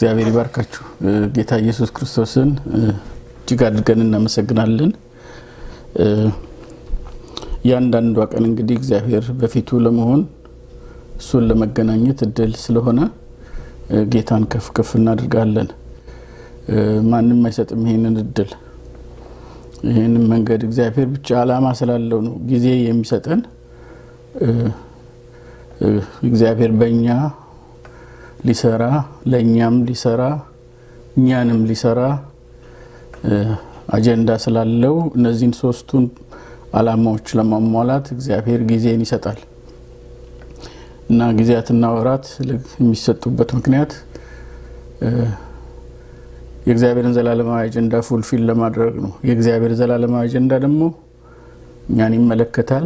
እግዚአብሔር ይባርካችሁ። ጌታ ኢየሱስ ክርስቶስን እጅግ አድርገን እናመሰግናለን። እያንዳንዷ ቀን እንግዲህ እግዚአብሔር በፊቱ ለመሆን እሱን ለመገናኘት እድል ስለሆነ ጌታን ከፍ ከፍ እናደርጋለን። ማንም አይሰጥም ይሄንን እድል ይህንን መንገድ እግዚአብሔር ብቻ ዓላማ ስላለው ነው ጊዜ የሚሰጠን። እግዚአብሔር በእኛ ሊሰራ ለእኛም ሊሰራ እኛንም ሊሰራ አጀንዳ ስላለው እነዚህን ሶስቱን ዓላማዎች ለማሟላት እግዚአብሔር ጊዜን ይሰጣል እና ጊዜያትና ወራት የሚሰጡበት ምክንያት የእግዚአብሔርን ዘላለማዊ አጀንዳ ፉልፊል ለማድረግ ነው። የእግዚአብሔር ዘላለማዊ አጀንዳ ደግሞ እኛን ይመለከታል፣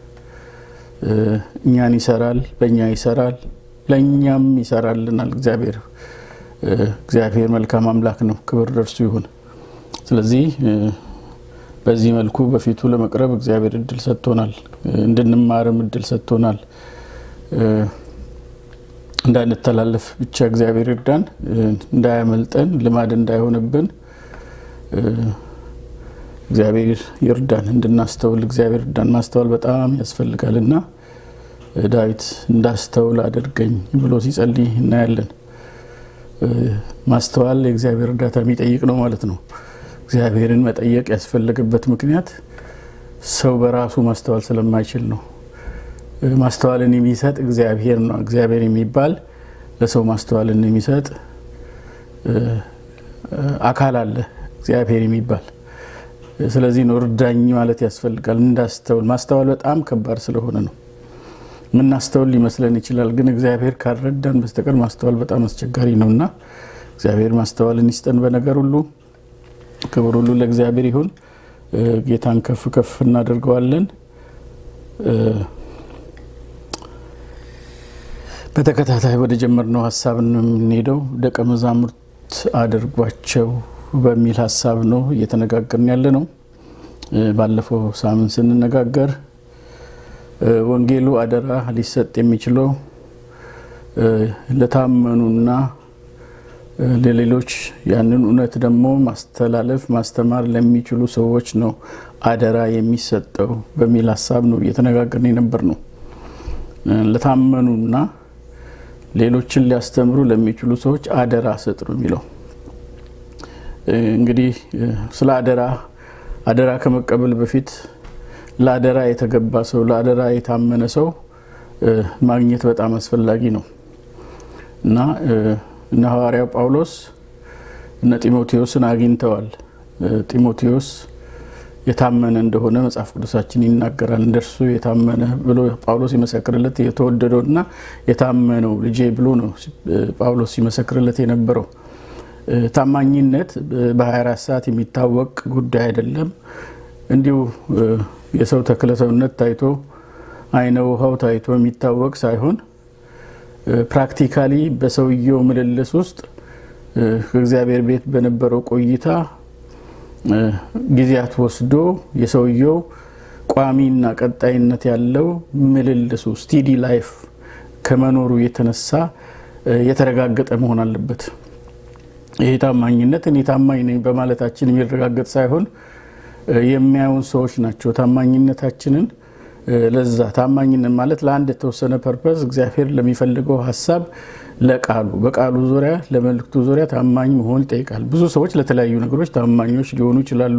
እኛን ይሰራል፣ በእኛ ይሰራል፣ ለእኛም ይሰራልናል። እግዚአብሔር እግዚአብሔር መልካም አምላክ ነው። ክብር ደርሱ ይሁን። ስለዚህ በዚህ መልኩ በፊቱ ለመቅረብ እግዚአብሔር እድል ሰጥቶናል። እንድንማርም እድል ሰጥቶናል። እንዳንተላለፍ ብቻ እግዚአብሔር ይርዳን፣ እንዳያመልጠን፣ ልማድ እንዳይሆንብን እግዚአብሔር ይርዳን። እንድናስተውል እግዚአብሔር ይርዳን። ማስተዋል በጣም ያስፈልጋል እና ዳዊት እንዳስተውል አድርገኝ ብሎ ሲጸልይ እናያለን። ማስተዋል የእግዚአብሔር እርዳታ የሚጠይቅ ነው ማለት ነው። እግዚአብሔርን መጠየቅ ያስፈለገበት ምክንያት ሰው በራሱ ማስተዋል ስለማይችል ነው። ማስተዋልን የሚሰጥ እግዚአብሔር ነው። እግዚአብሔር የሚባል ለሰው ማስተዋልን የሚሰጥ አካል አለ፣ እግዚአብሔር የሚባል ስለዚህ ነው እርዳኝ ማለት ያስፈልጋል። እንዳስተውል ማስተዋል በጣም ከባድ ስለሆነ ነው። የምናስተውል ሊመስለን ይችላል፣ ግን እግዚአብሔር ካልረዳን በስተቀር ማስተዋል በጣም አስቸጋሪ ነው እና እግዚአብሔር ማስተዋልን ይስጠን በነገር ሁሉ። ክብር ሁሉ ለእግዚአብሔር ይሁን። ጌታን ከፍ ከፍ እናደርገዋለን። በተከታታይ ወደ ጀመርነው ሀሳብ ነው የምንሄደው። ደቀ መዛሙርት አድርጓቸው በሚል ሀሳብ ነው እየተነጋገርን ያለ ነው። ባለፈው ሳምንት ስንነጋገር ወንጌሉ አደራ ሊሰጥ የሚችለው ለታመኑና ለሌሎች ያንን እውነት ደግሞ ማስተላለፍ ማስተማር ለሚችሉ ሰዎች ነው አደራ የሚሰጠው በሚል ሀሳብ ነው እየተነጋገርን የነበር ነው። ለታመኑና ሌሎችን ሊያስተምሩ ለሚችሉ ሰዎች አደራ ስጥ ነው የሚለው። እንግዲህ ስለ አደራ አደራ ከመቀበል በፊት ለአደራ የተገባ ሰው ለአደራ የታመነ ሰው ማግኘት በጣም አስፈላጊ ነው እና እነ ሐዋርያው ጳውሎስ እነ ጢሞቴዎስን አግኝተዋል። ጢሞቴዎስ የታመነ እንደሆነ መጽሐፍ ቅዱሳችን ይናገራል። እንደርሱ የታመነ ብሎ ጳውሎስ ሲመሰክርለት የተወደደውና የታመነው ልጄ ብሎ ነው ጳውሎስ ሲመሰክርለት የነበረው። ታማኝነት በ24 ሰዓት የሚታወቅ ጉዳይ አይደለም። እንዲሁ የሰው ተክለ ሰውነት ታይቶ አይነ ውሃው ታይቶ የሚታወቅ ሳይሆን ፕራክቲካሊ በሰውየው ምልልስ ውስጥ ከእግዚአብሔር ቤት በነበረው ቆይታ ጊዜያት ወስዶ የሰውየው ቋሚና ቀጣይነት ያለው ምልልሱ ስቲዲ ላይፍ ከመኖሩ የተነሳ የተረጋገጠ መሆን አለበት። ይሄ ታማኝነት እኔ ታማኝ ነኝ በማለታችን የሚረጋገጥ ሳይሆን የሚያዩን ሰዎች ናቸው ታማኝነታችንን ለዛ ታማኝነት ማለት ለአንድ የተወሰነ ፐርፐዝ እግዚአብሔር ለሚፈልገው ሀሳብ ለቃሉ በቃሉ ዙሪያ ለመልእክቱ ዙሪያ ታማኝ መሆን ይጠይቃል። ብዙ ሰዎች ለተለያዩ ነገሮች ታማኞች ሊሆኑ ይችላሉ።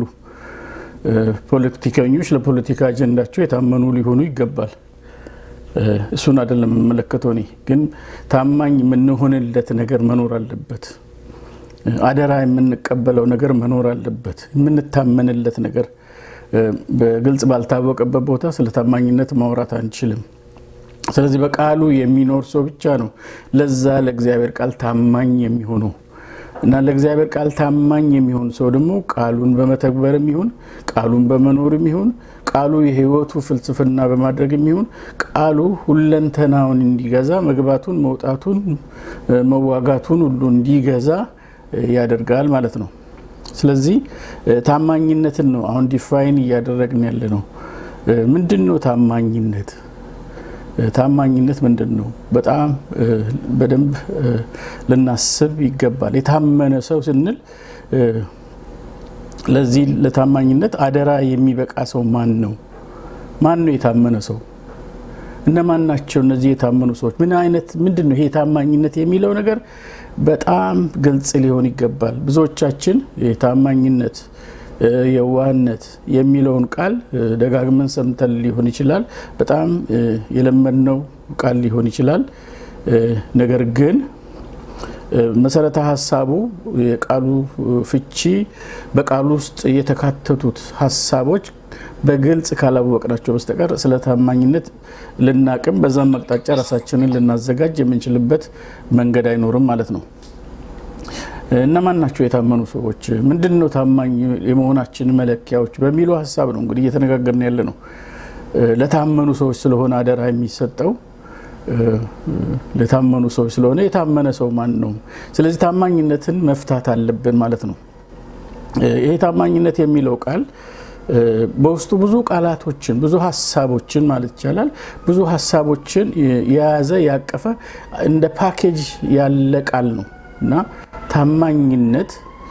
ፖለቲከኞች ለፖለቲካ አጀንዳቸው የታመኑ ሊሆኑ ይገባል። እሱን አይደለም የምመለከተው እኔ ግን ታማኝ የምንሆንለት ነገር መኖር አለበት። አደራ የምንቀበለው ነገር መኖር አለበት። የምንታመንለት ነገር በግልጽ ባልታወቀበት ቦታ ስለ ታማኝነት ማውራት አንችልም። ስለዚህ በቃሉ የሚኖር ሰው ብቻ ነው ለዛ ለእግዚአብሔር ቃል ታማኝ የሚሆነው እና ለእግዚአብሔር ቃል ታማኝ የሚሆን ሰው ደግሞ ቃሉን በመተግበርም ይሁን ቃሉን በመኖርም ይሁን ቃሉ የሕይወቱ ፍልስፍና በማድረግም ይሁን ቃሉ ሁለንተናውን እንዲገዛ መግባቱን፣ መውጣቱን፣ መዋጋቱን ሁሉ እንዲገዛ ያደርጋል ማለት ነው። ስለዚህ ታማኝነትን ነው አሁን ዲፋይን እያደረግን ያለ ነው። ምንድን ነው ታማኝነት? ታማኝነት ምንድን ነው? በጣም በደንብ ልናስብ ይገባል። የታመነ ሰው ስንል ለዚህ ለታማኝነት አደራ የሚበቃ ሰው ማን ነው? ማን ነው የታመነ ሰው? እነማን ናቸው እነዚህ የታመኑ ሰዎች? ምን አይነት ምንድን ነው ይሄ ታማኝነት የሚለው ነገር በጣም ግልጽ ሊሆን ይገባል። ብዙዎቻችን የታማኝነት የዋህነት የሚለውን ቃል ደጋግመን ሰምተን ሊሆን ይችላል። በጣም የለመድነው ቃል ሊሆን ይችላል። ነገር ግን መሰረተ ሀሳቡ የቃሉ ፍቺ በቃሉ ውስጥ የተካተቱት ሀሳቦች በግልጽ ካላወቅናቸው በስተቀር ስለ ታማኝነት ልናቅም በዛም አቅጣጫ ራሳችንን ልናዘጋጅ የምንችልበት መንገድ አይኖርም ማለት ነው። እነማን ናቸው የታመኑ ሰዎች? ምንድን ነው ታማኝ የመሆናችን መለኪያዎች በሚሉ ሀሳብ ነው እንግዲህ እየተነጋገርን ያለ ነው። ለታመኑ ሰዎች ስለሆነ አደራ የሚሰጠው ለታመኑ ሰዎች ስለሆነ የታመነ ሰው ማን ነው? ስለዚህ ታማኝነትን መፍታት አለብን ማለት ነው። ይሄ ታማኝነት የሚለው ቃል በውስጡ ብዙ ቃላቶችን ብዙ ሀሳቦችን ማለት ይቻላል ብዙ ሀሳቦችን የያዘ ያቀፈ እንደ ፓኬጅ ያለ ቃል ነው እና ታማኝነት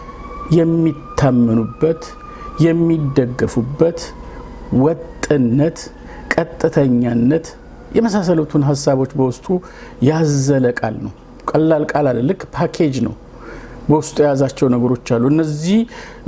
የሚታመኑበት የሚደገፉበት ወጥነት፣ ቀጥተኛነት የመሳሰሉትን ሀሳቦች በውስጡ ያዘለ ቃል ነው። ቀላል ቃል አለ። ልክ ፓኬጅ ነው። በውስጡ የያዛቸው ነገሮች አሉ። እነዚህ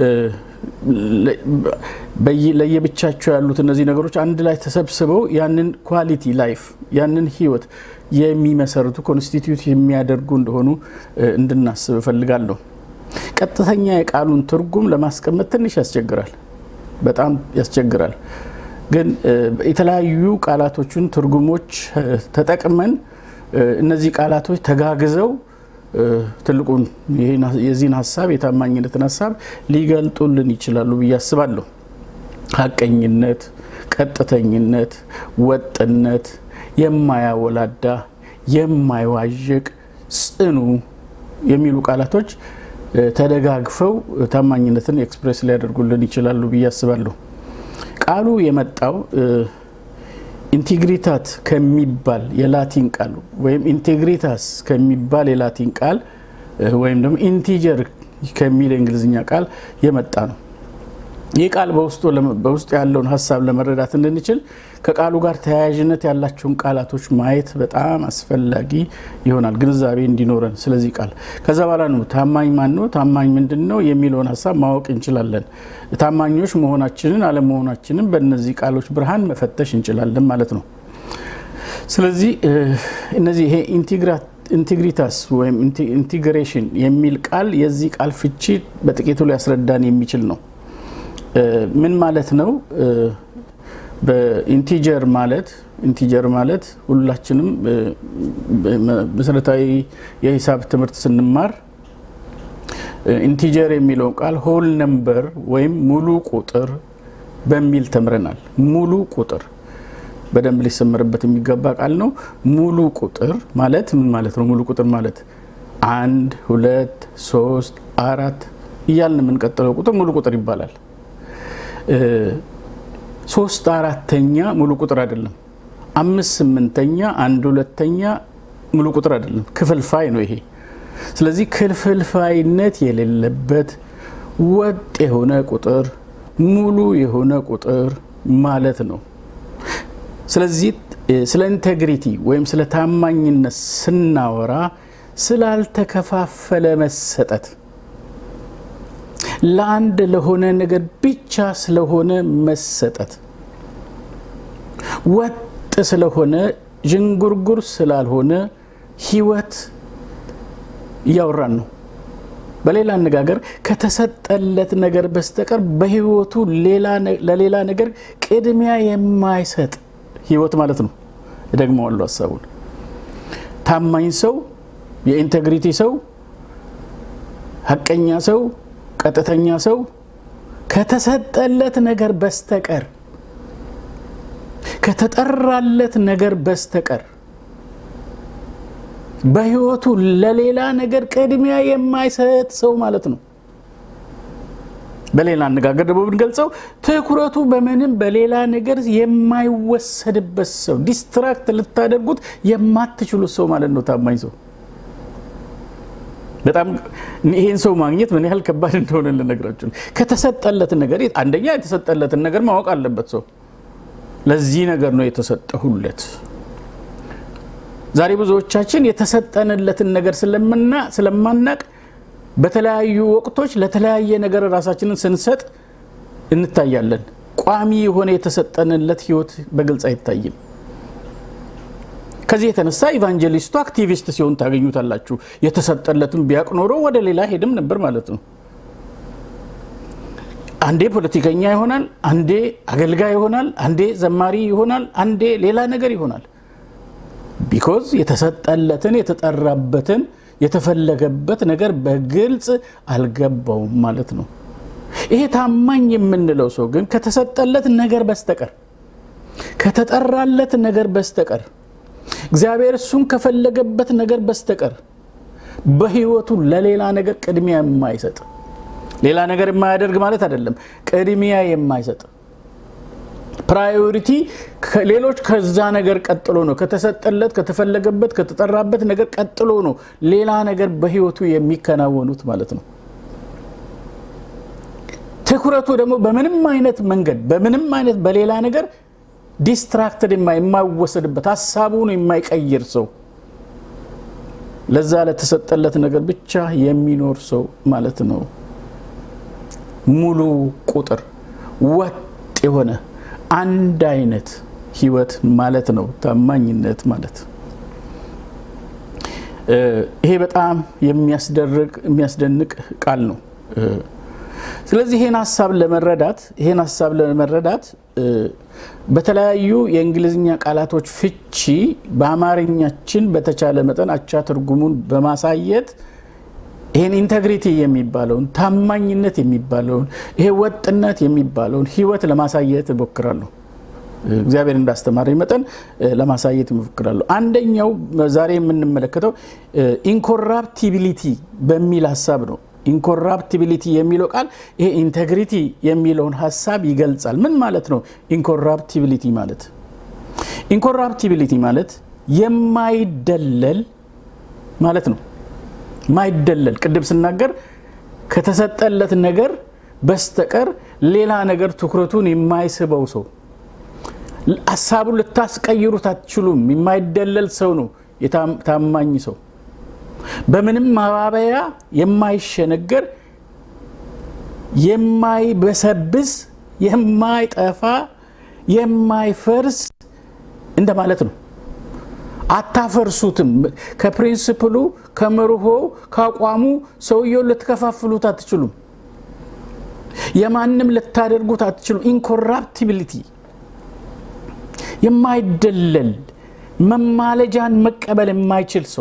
ለየብቻቸው ያሉት እነዚህ ነገሮች አንድ ላይ ተሰብስበው ያንን ኳሊቲ ላይፍ ያንን ህይወት የሚመሰርቱ ኮንስቲትዩት የሚያደርጉ እንደሆኑ እንድናስብ እፈልጋለሁ። ቀጥተኛ የቃሉን ትርጉም ለማስቀመጥ ትንሽ ያስቸግራል፣ በጣም ያስቸግራል። ግን የተለያዩ ቃላቶችን ትርጉሞች ተጠቅመን እነዚህ ቃላቶች ተጋግዘው ትልቁን የዚህን ሀሳብ የታማኝነትን ሀሳብ ሊገልጡልን ይችላሉ ብዬ አስባለሁ። ሀቀኝነት፣ ቀጥተኝነት፣ ወጥነት፣ የማያወላዳ የማይዋዥቅ ጽኑ የሚሉ ቃላቶች ተደጋግፈው ታማኝነትን ኤክስፕሬስ ሊያደርጉልን ይችላሉ ብዬ አስባለሁ። ቃሉ የመጣው ኢንቴግሪታት ከሚባል የላቲን ቃል ወይም ኢንቴግሪታስ ከሚባል የላቲን ቃል ወይም ደግሞ ኢንቲጀር ከሚል የእንግሊዝኛ ቃል የመጣ ነው። ይህ ቃል በውስጡ ያለውን ሀሳብ ለመረዳት እንድንችል ከቃሉ ጋር ተያያዥነት ያላቸውን ቃላቶች ማየት በጣም አስፈላጊ ይሆናል፣ ግንዛቤ እንዲኖረን ስለዚህ ቃል። ከዛ በኋላ ነው ታማኝ ማን ነው፣ ታማኝ ምንድን ነው የሚለውን ሀሳብ ማወቅ እንችላለን። ታማኞች መሆናችንን አለመሆናችንን በእነዚህ ቃሎች ብርሃን መፈተሽ እንችላለን ማለት ነው። ስለዚህ እነዚህ ይሄ ኢንቴግሪታስ ወይም ኢንቴግሬሽን የሚል ቃል የዚህ ቃል ፍቺ በጥቂቱ ሊያስረዳን የሚችል ነው። ምን ማለት ነው? በኢንቲጀር ማለት ኢንቲጀር ማለት ሁላችንም መሰረታዊ የሂሳብ ትምህርት ስንማር ኢንቲጀር የሚለውን ቃል ሆል ነምበር ወይም ሙሉ ቁጥር በሚል ተምረናል። ሙሉ ቁጥር በደንብ ሊሰመርበት የሚገባ ቃል ነው። ሙሉ ቁጥር ማለት ምን ማለት ነው? ሙሉ ቁጥር ማለት አንድ፣ ሁለት፣ ሶስት፣ አራት እያልን የምንቀጥለው ቁጥር ሙሉ ቁጥር ይባላል። ሶስት አራተኛ ሙሉ ቁጥር አይደለም። አምስት ስምንተኛ፣ አንድ ሁለተኛ ሙሉ ቁጥር አይደለም፣ ክፍልፋይ ነው ይሄ። ስለዚህ ክፍልፋይነት የሌለበት ወጥ የሆነ ቁጥር ሙሉ የሆነ ቁጥር ማለት ነው። ስለዚህ ስለ ኢንቴግሪቲ ወይም ስለ ታማኝነት ስናወራ ስላልተከፋፈለ መሰጠት ለአንድ ለሆነ ነገር ብቻ ስለሆነ መሰጠት ወጥ ስለሆነ ዥንጉርጉር ስላልሆነ ሕይወት እያወራን ነው። በሌላ አነጋገር ከተሰጠለት ነገር በስተቀር በሕይወቱ ለሌላ ነገር ቅድሚያ የማይሰጥ ሕይወት ማለት ነው። እደግመዋለሁ ሀሳቡን። ታማኝ ሰው፣ የኢንቴግሪቲ ሰው፣ ሀቀኛ ሰው ቀጥተኛ ሰው ከተሰጠለት ነገር በስተቀር ከተጠራለት ነገር በስተቀር በሕይወቱ ለሌላ ነገር ቅድሚያ የማይሰጥ ሰው ማለት ነው። በሌላ አነጋገር ደግሞ ብንገልጸው ትኩረቱ በምንም በሌላ ነገር የማይወሰድበት ሰው፣ ዲስትራክት ልታደርጉት የማትችሉት ሰው ማለት ነው ታማኝ ሰው። በጣም ይሄን ሰው ማግኘት ምን ያህል ከባድ እንደሆነ ልነግራችሁ። ከተሰጠለት ነገር አንደኛ የተሰጠለትን ነገር ማወቅ አለበት ሰው። ለዚህ ነገር ነው የተሰጠሁለት። ዛሬ ብዙዎቻችን የተሰጠንለትን ነገር ስለማናቅ በተለያዩ ወቅቶች ለተለያየ ነገር ራሳችንን ስንሰጥ እንታያለን። ቋሚ የሆነ የተሰጠንለት ህይወት በግልጽ አይታይም። ከዚህ የተነሳ ኢቫንጀሊስቱ አክቲቪስት ሲሆን ታገኙታላችሁ። የተሰጠለትን ቢያቅ ኖሮ ወደ ሌላ ሄድም ነበር ማለት ነው። አንዴ ፖለቲከኛ ይሆናል፣ አንዴ አገልጋይ ይሆናል፣ አንዴ ዘማሪ ይሆናል፣ አንዴ ሌላ ነገር ይሆናል። ቢኮዝ የተሰጠለትን የተጠራበትን የተፈለገበት ነገር በግልጽ አልገባውም ማለት ነው። ይሄ ታማኝ የምንለው ሰው ግን ከተሰጠለት ነገር በስተቀር ከተጠራለት ነገር በስተቀር እግዚአብሔር እሱን ከፈለገበት ነገር በስተቀር በህይወቱ ለሌላ ነገር ቅድሚያ የማይሰጥ ሌላ ነገር የማያደርግ ማለት አይደለም፣ ቅድሚያ የማይሰጥ ፕራዮሪቲ ሌሎች ከዛ ነገር ቀጥሎ ነው። ከተሰጠለት ከተፈለገበት ከተጠራበት ነገር ቀጥሎ ነው ሌላ ነገር በህይወቱ የሚከናወኑት ማለት ነው። ትኩረቱ ደግሞ በምንም አይነት መንገድ በምንም አይነት በሌላ ነገር ዲስትራክትድ የማይወሰድበት ሀሳቡን የማይቀይር ሰው ለዛ ለተሰጠለት ነገር ብቻ የሚኖር ሰው ማለት ነው። ሙሉ ቁጥር ወጥ የሆነ አንድ አይነት ህይወት ማለት ነው ታማኝነት ማለት። ይሄ በጣም የሚያስደርግ የሚያስደንቅ ቃል ነው። ስለዚህ ይሄን ሀሳብ ለመረዳት ይሄን ሀሳብ ለመረዳት በተለያዩ የእንግሊዝኛ ቃላቶች ፍቺ በአማርኛችን በተቻለ መጠን አቻ ትርጉሙን በማሳየት ይህን ኢንተግሪቲ የሚባለውን ታማኝነት የሚባለውን ይሄ ወጥነት የሚባለውን ህይወት ለማሳየት እሞክራለሁ። እግዚአብሔር እንዳስተማረኝ መጠን ለማሳየት እሞክራለሁ። አንደኛው ዛሬ የምንመለከተው ኢንኮራፕቲቢሊቲ በሚል ሀሳብ ነው። ኢንኮራፕቲቢሊቲ የሚለው ቃል ይሄ ኢንቴግሪቲ የሚለውን ሀሳብ ይገልጻል። ምን ማለት ነው? ኢንኮራፕቲቢሊቲ ማለት ኢንኮራፕቲቢሊቲ ማለት የማይደለል ማለት ነው። ማይደለል ቅድም ስናገር ከተሰጠለት ነገር በስተቀር ሌላ ነገር ትኩረቱን የማይስበው ሰው ሀሳቡን ልታስቀይሩት አትችሉም። የማይደለል ሰው ነው ታማኝ ሰው። በምንም ማባበያ የማይሸነገር የማይበሰብስ የማይጠፋ የማይፈርስ እንደማለት ነው። አታፈርሱትም። ከፕሪንስፕሉ ከመርሆ ከአቋሙ ሰውየውን ልትከፋፍሉት አትችሉም። የማንም ልታደርጉት አትችሉም። ኢንኮራፕቲቢሊቲ የማይደለል መማለጃን መቀበል የማይችል ሰው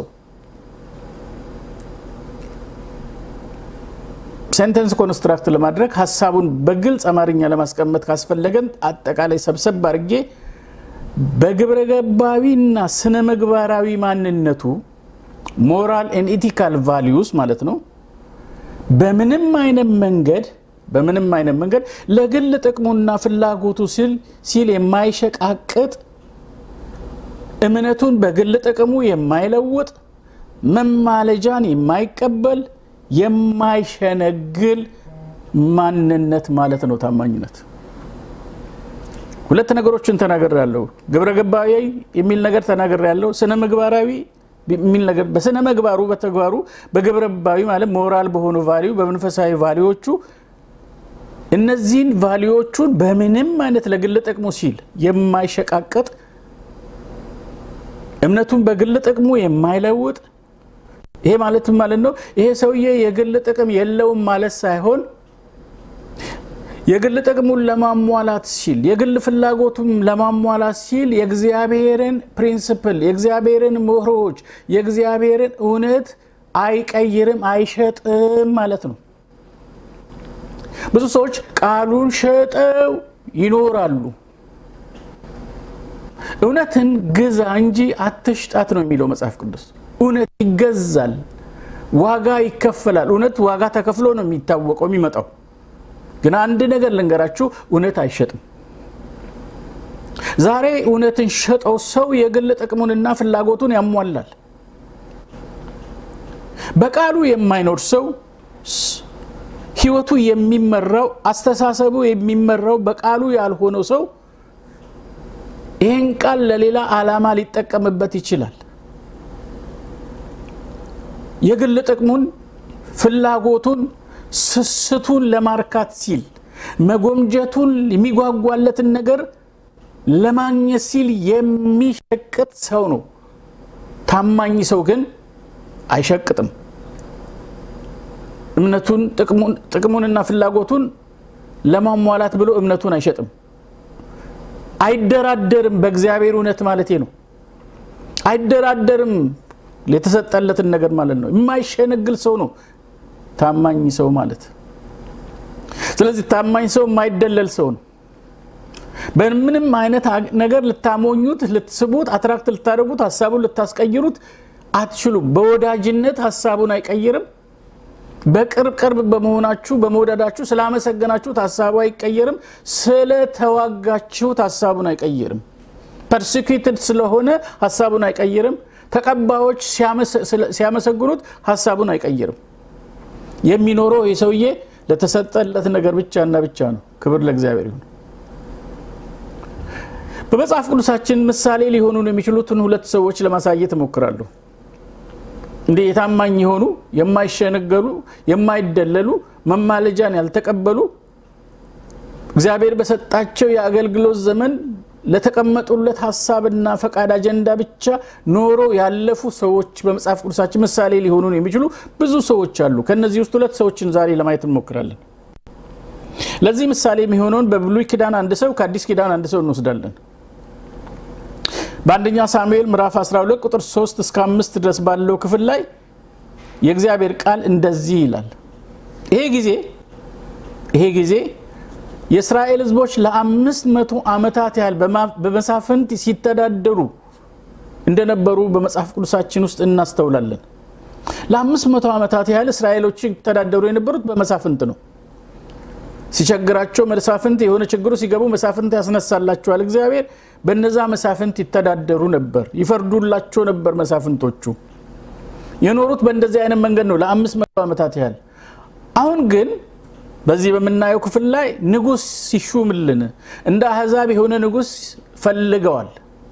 ሴንተንስ ኮንስትራክት ለማድረግ ሀሳቡን በግልጽ አማርኛ ለማስቀመጥ ካስፈለገን አጠቃላይ ሰብሰብ አድርጌ በግብረ ገባዊና ስነ ምግባራዊ ማንነቱ ሞራል ኤን ኢቲካል ቫሊዩስ ማለት ነው። በምንም አይነት መንገድ በምንም አይነት መንገድ ለግል ጥቅሙና ፍላጎቱ ሲል የማይሸቃቅጥ እምነቱን በግል ጥቅሙ የማይለውጥ መማለጃን የማይቀበል የማይሸነግል ማንነት ማለት ነው ታማኝነት። ሁለት ነገሮችን ተናገር ያለው ግብረ ገባዊ የሚል ነገር ተናገር ያለው ስነ ምግባራዊ የሚል ነገር በስነ ምግባሩ በተግባሩ በግብረ ገባዊ ማለት ሞራል በሆኑ ቫሊዩ በመንፈሳዊ ቫሊዎቹ እነዚህን ቫሊዎቹን በምንም አይነት ለግል ጥቅሙ ሲል የማይሸቃቀጥ እምነቱን በግል ጥቅሙ የማይለውጥ ይሄ ማለትም ማለት ነው ይሄ ሰውዬ የግል ጥቅም የለውም ማለት ሳይሆን የግል ጥቅሙን ለማሟላት ሲል የግል ፍላጎቱን ለማሟላት ሲል የእግዚአብሔርን ፕሪንስፕል የእግዚአብሔርን ምሁሮች የእግዚአብሔርን እውነት አይቀይርም፣ አይሸጥም ማለት ነው። ብዙ ሰዎች ቃሉን ሸጠው ይኖራሉ። እውነትን ግዛ እንጂ አትሽጣት ነው የሚለው መጽሐፍ ቅዱስ። እውነት ይገዛል፣ ዋጋ ይከፈላል። እውነት ዋጋ ተከፍሎ ነው የሚታወቀው የሚመጣው ግን አንድ ነገር ልንገራችሁ፣ እውነት አይሸጥም። ዛሬ እውነትን ሸጠው ሰው የግል ጥቅሙንና ፍላጎቱን ያሟላል። በቃሉ የማይኖር ሰው ሕይወቱ የሚመራው አስተሳሰቡ የሚመራው በቃሉ ያልሆነው ሰው ይህን ቃል ለሌላ ዓላማ ሊጠቀምበት ይችላል። የግል ጥቅሙን፣ ፍላጎቱን፣ ስስቱን ለማርካት ሲል መጎምጀቱን የሚጓጓለትን ነገር ለማግኘት ሲል የሚሸቅጥ ሰው ነው። ታማኝ ሰው ግን አይሸቅጥም። እምነቱን ጥቅሙንና ፍላጎቱን ለማሟላት ብሎ እምነቱን አይሸጥም። አይደራደርም። በእግዚአብሔር እውነት ማለቴ ነው። አይደራደርም የተሰጠለትን ነገር ማለት ነው። የማይሸነግል ሰው ነው ታማኝ ሰው ማለት። ስለዚህ ታማኝ ሰው የማይደለል ሰው ነው። በምንም አይነት ነገር ልታሞኙት፣ ልትስቡት፣ አትራክት ልታደርጉት፣ ሀሳቡን ልታስቀይሩት አትችሉም። በወዳጅነት ሀሳቡን አይቀይርም። በቅርብ ቅርብ በመሆናችሁ በመውደዳችሁ ስላመሰገናችሁት ሀሳቡ አይቀየርም። ስለተዋጋችሁት ሀሳቡን አይቀይርም። ፐርሲኪትድ ስለሆነ ሀሳቡን አይቀይርም። ተቀባዮች ሲያመሰግኑት ሀሳቡን አይቀይርም። የሚኖረው ይህ ሰውዬ ለተሰጠለት ነገር ብቻና ብቻ ነው። ክብር ለእግዚአብሔር ይሁን። በመጽሐፍ ቅዱሳችን ምሳሌ ሊሆኑን የሚችሉትን ሁለት ሰዎች ለማሳየት እሞክራለሁ። እንዲህ የታማኝ የሆኑ የማይሸነገሉ፣ የማይደለሉ፣ መማለጃን ያልተቀበሉ እግዚአብሔር በሰጣቸው የአገልግሎት ዘመን ለተቀመጡለት ሀሳብና ፈቃድ አጀንዳ ብቻ ኖሮ ያለፉ ሰዎች በመጽሐፍ ቅዱሳችን ምሳሌ ሊሆኑን የሚችሉ ብዙ ሰዎች አሉ። ከነዚህ ውስጥ ሁለት ሰዎችን ዛሬ ለማየት እንሞክራለን። ለዚህ ምሳሌ የሚሆነውን በብሉይ ኪዳን አንድ ሰው ከአዲስ ኪዳን አንድ ሰው እንወስዳለን። በአንደኛ ሳሙኤል ምዕራፍ 12 ቁጥር 3 እስከ 5 ድረስ ባለው ክፍል ላይ የእግዚአብሔር ቃል እንደዚህ ይላል። ይሄ ጊዜ ይሄ ጊዜ የእስራኤል ሕዝቦች ለአምስት መቶ ዓመታት ያህል በመሳፍንት ሲተዳደሩ እንደነበሩ በመጽሐፍ ቅዱሳችን ውስጥ እናስተውላለን። ለአምስት መቶ ዓመታት ያህል እስራኤሎች ይተዳደሩ የነበሩት በመሳፍንት ነው። ሲቸግራቸው መሳፍንት የሆነ ችግሩ ሲገቡ መሳፍንት ያስነሳላቸዋል እግዚአብሔር። በነዛ መሳፍንት ይተዳደሩ ነበር፣ ይፈርዱላቸው ነበር። መሳፍንቶቹ የኖሩት በእንደዚህ አይነት መንገድ ነው ለአምስት መቶ ዓመታት ያህል። አሁን ግን በዚህ በምናየው ክፍል ላይ ንጉሥ ሲሹምልን እንደ አሕዛብ የሆነ ንጉሥ ፈልገዋል።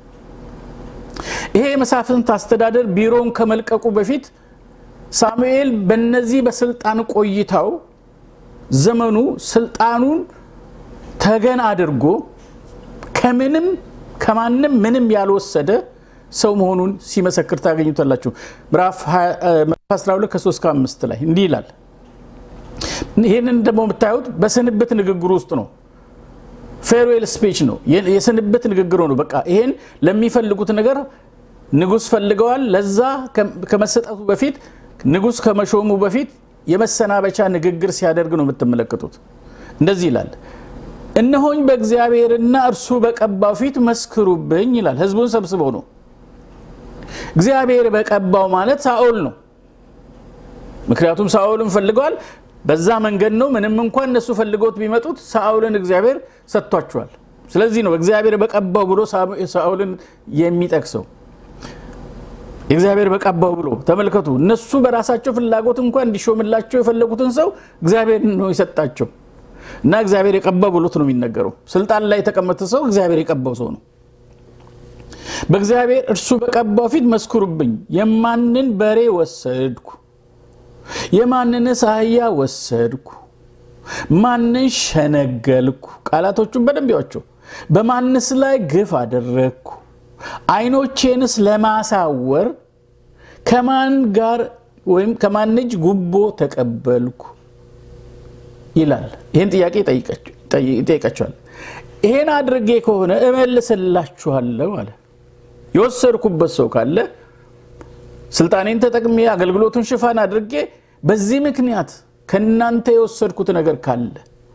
ይሄ የመሳፍንት አስተዳደር ቢሮውን ከመልቀቁ በፊት ሳሙኤል በነዚህ በስልጣን ቆይታው ዘመኑ ስልጣኑን ተገን አድርጎ ከምንም ከማንም ምንም ያልወሰደ ሰው መሆኑን ሲመሰክር ታገኙታላችሁ። ምዕራፍ 12 ከ3 ከ5 ላይ እንዲህ ይላል። ይህንን ደግሞ የምታዩት በስንብት ንግግሩ ውስጥ ነው። ፌርዌል ስፒች ነው፣ የስንብት ንግግሩ ነው። በቃ ይሄን ለሚፈልጉት ነገር ንጉሥ ፈልገዋል። ለዛ ከመሰጠቱ በፊት ንጉሥ ከመሾሙ በፊት የመሰናበቻ ንግግር ሲያደርግ ነው የምትመለከቱት። እንደዚህ ይላል፣ እነሆኝ በእግዚአብሔርና እርሱ በቀባው ፊት መስክሩብኝ ይላል። ህዝቡን ሰብስበው ነው። እግዚአብሔር በቀባው ማለት ሳኦል ነው። ምክንያቱም ሳኦልን ፈልገዋል። በዛ መንገድ ነው። ምንም እንኳን እነሱ ፈልገውት ቢመጡት ሳኦልን እግዚአብሔር ሰጥቷቸዋል። ስለዚህ ነው እግዚአብሔር በቀባው ብሎ ሳኦልን የሚጠቅሰው። እግዚአብሔር በቀባው ብሎ ተመልከቱ። እነሱ በራሳቸው ፍላጎት እንኳን እንዲሾምላቸው የፈለጉትን ሰው እግዚአብሔር ነው የሰጣቸው እና እግዚአብሔር የቀባው ብሎት ነው የሚነገረው። ስልጣን ላይ የተቀመጠ ሰው እግዚአብሔር የቀባው ሰው ነው። በእግዚአብሔር እርሱ በቀባው ፊት መስክሩብኝ። የማንን በሬ ወሰድኩ? የማንንስ አህያ ወሰድኩ? ማንን ሸነገልኩ? ቃላቶቹን በደንብ ያቸው። በማንስ ላይ ግፍ አደረግኩ? ዓይኖቼንስ ለማሳወር ከማን ጋር ወይም ከማን እጅ ጉቦ ተቀበልኩ? ይላል። ይህን ጥያቄ ይጠይቃቸዋል። ይሄን አድርጌ ከሆነ እመልስላችኋለሁ አለ። የወሰድኩበት ሰው ካለ ስልጣኔን ተጠቅሜ አገልግሎቱን ሽፋን አድርጌ በዚህ ምክንያት ከእናንተ የወሰድኩት ነገር ካለ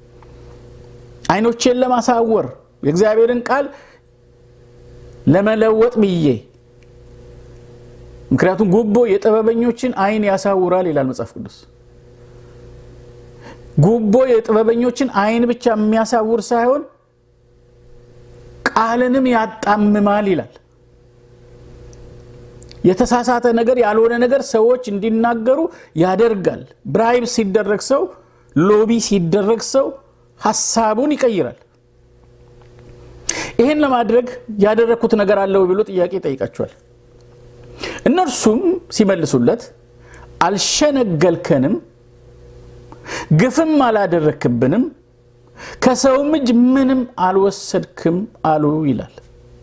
ዓይኖቼን ለማሳወር የእግዚአብሔርን ቃል ለመለወጥ ብዬ ምክንያቱም ጉቦ የጥበበኞችን ዓይን ያሳውራል ይላል መጽሐፍ ቅዱስ። ጉቦ የጥበበኞችን ዓይን ብቻ የሚያሳውር ሳይሆን ቃልንም ያጣምማል ይላል። የተሳሳተ ነገር ያልሆነ ነገር ሰዎች እንዲናገሩ ያደርጋል። ብራይብ ሲደረግ ሰው፣ ሎቢ ሲደረግ ሰው ሀሳቡን ይቀይራል። ይህን ለማድረግ ያደረግኩት ነገር አለው ብሎ ጥያቄ ይጠይቃቸዋል። እነርሱም ሲመልሱለት አልሸነገልከንም፣ ግፍም አላደረክብንም፣ ከሰውም እጅ ምንም አልወሰድክም አሉ ይላል።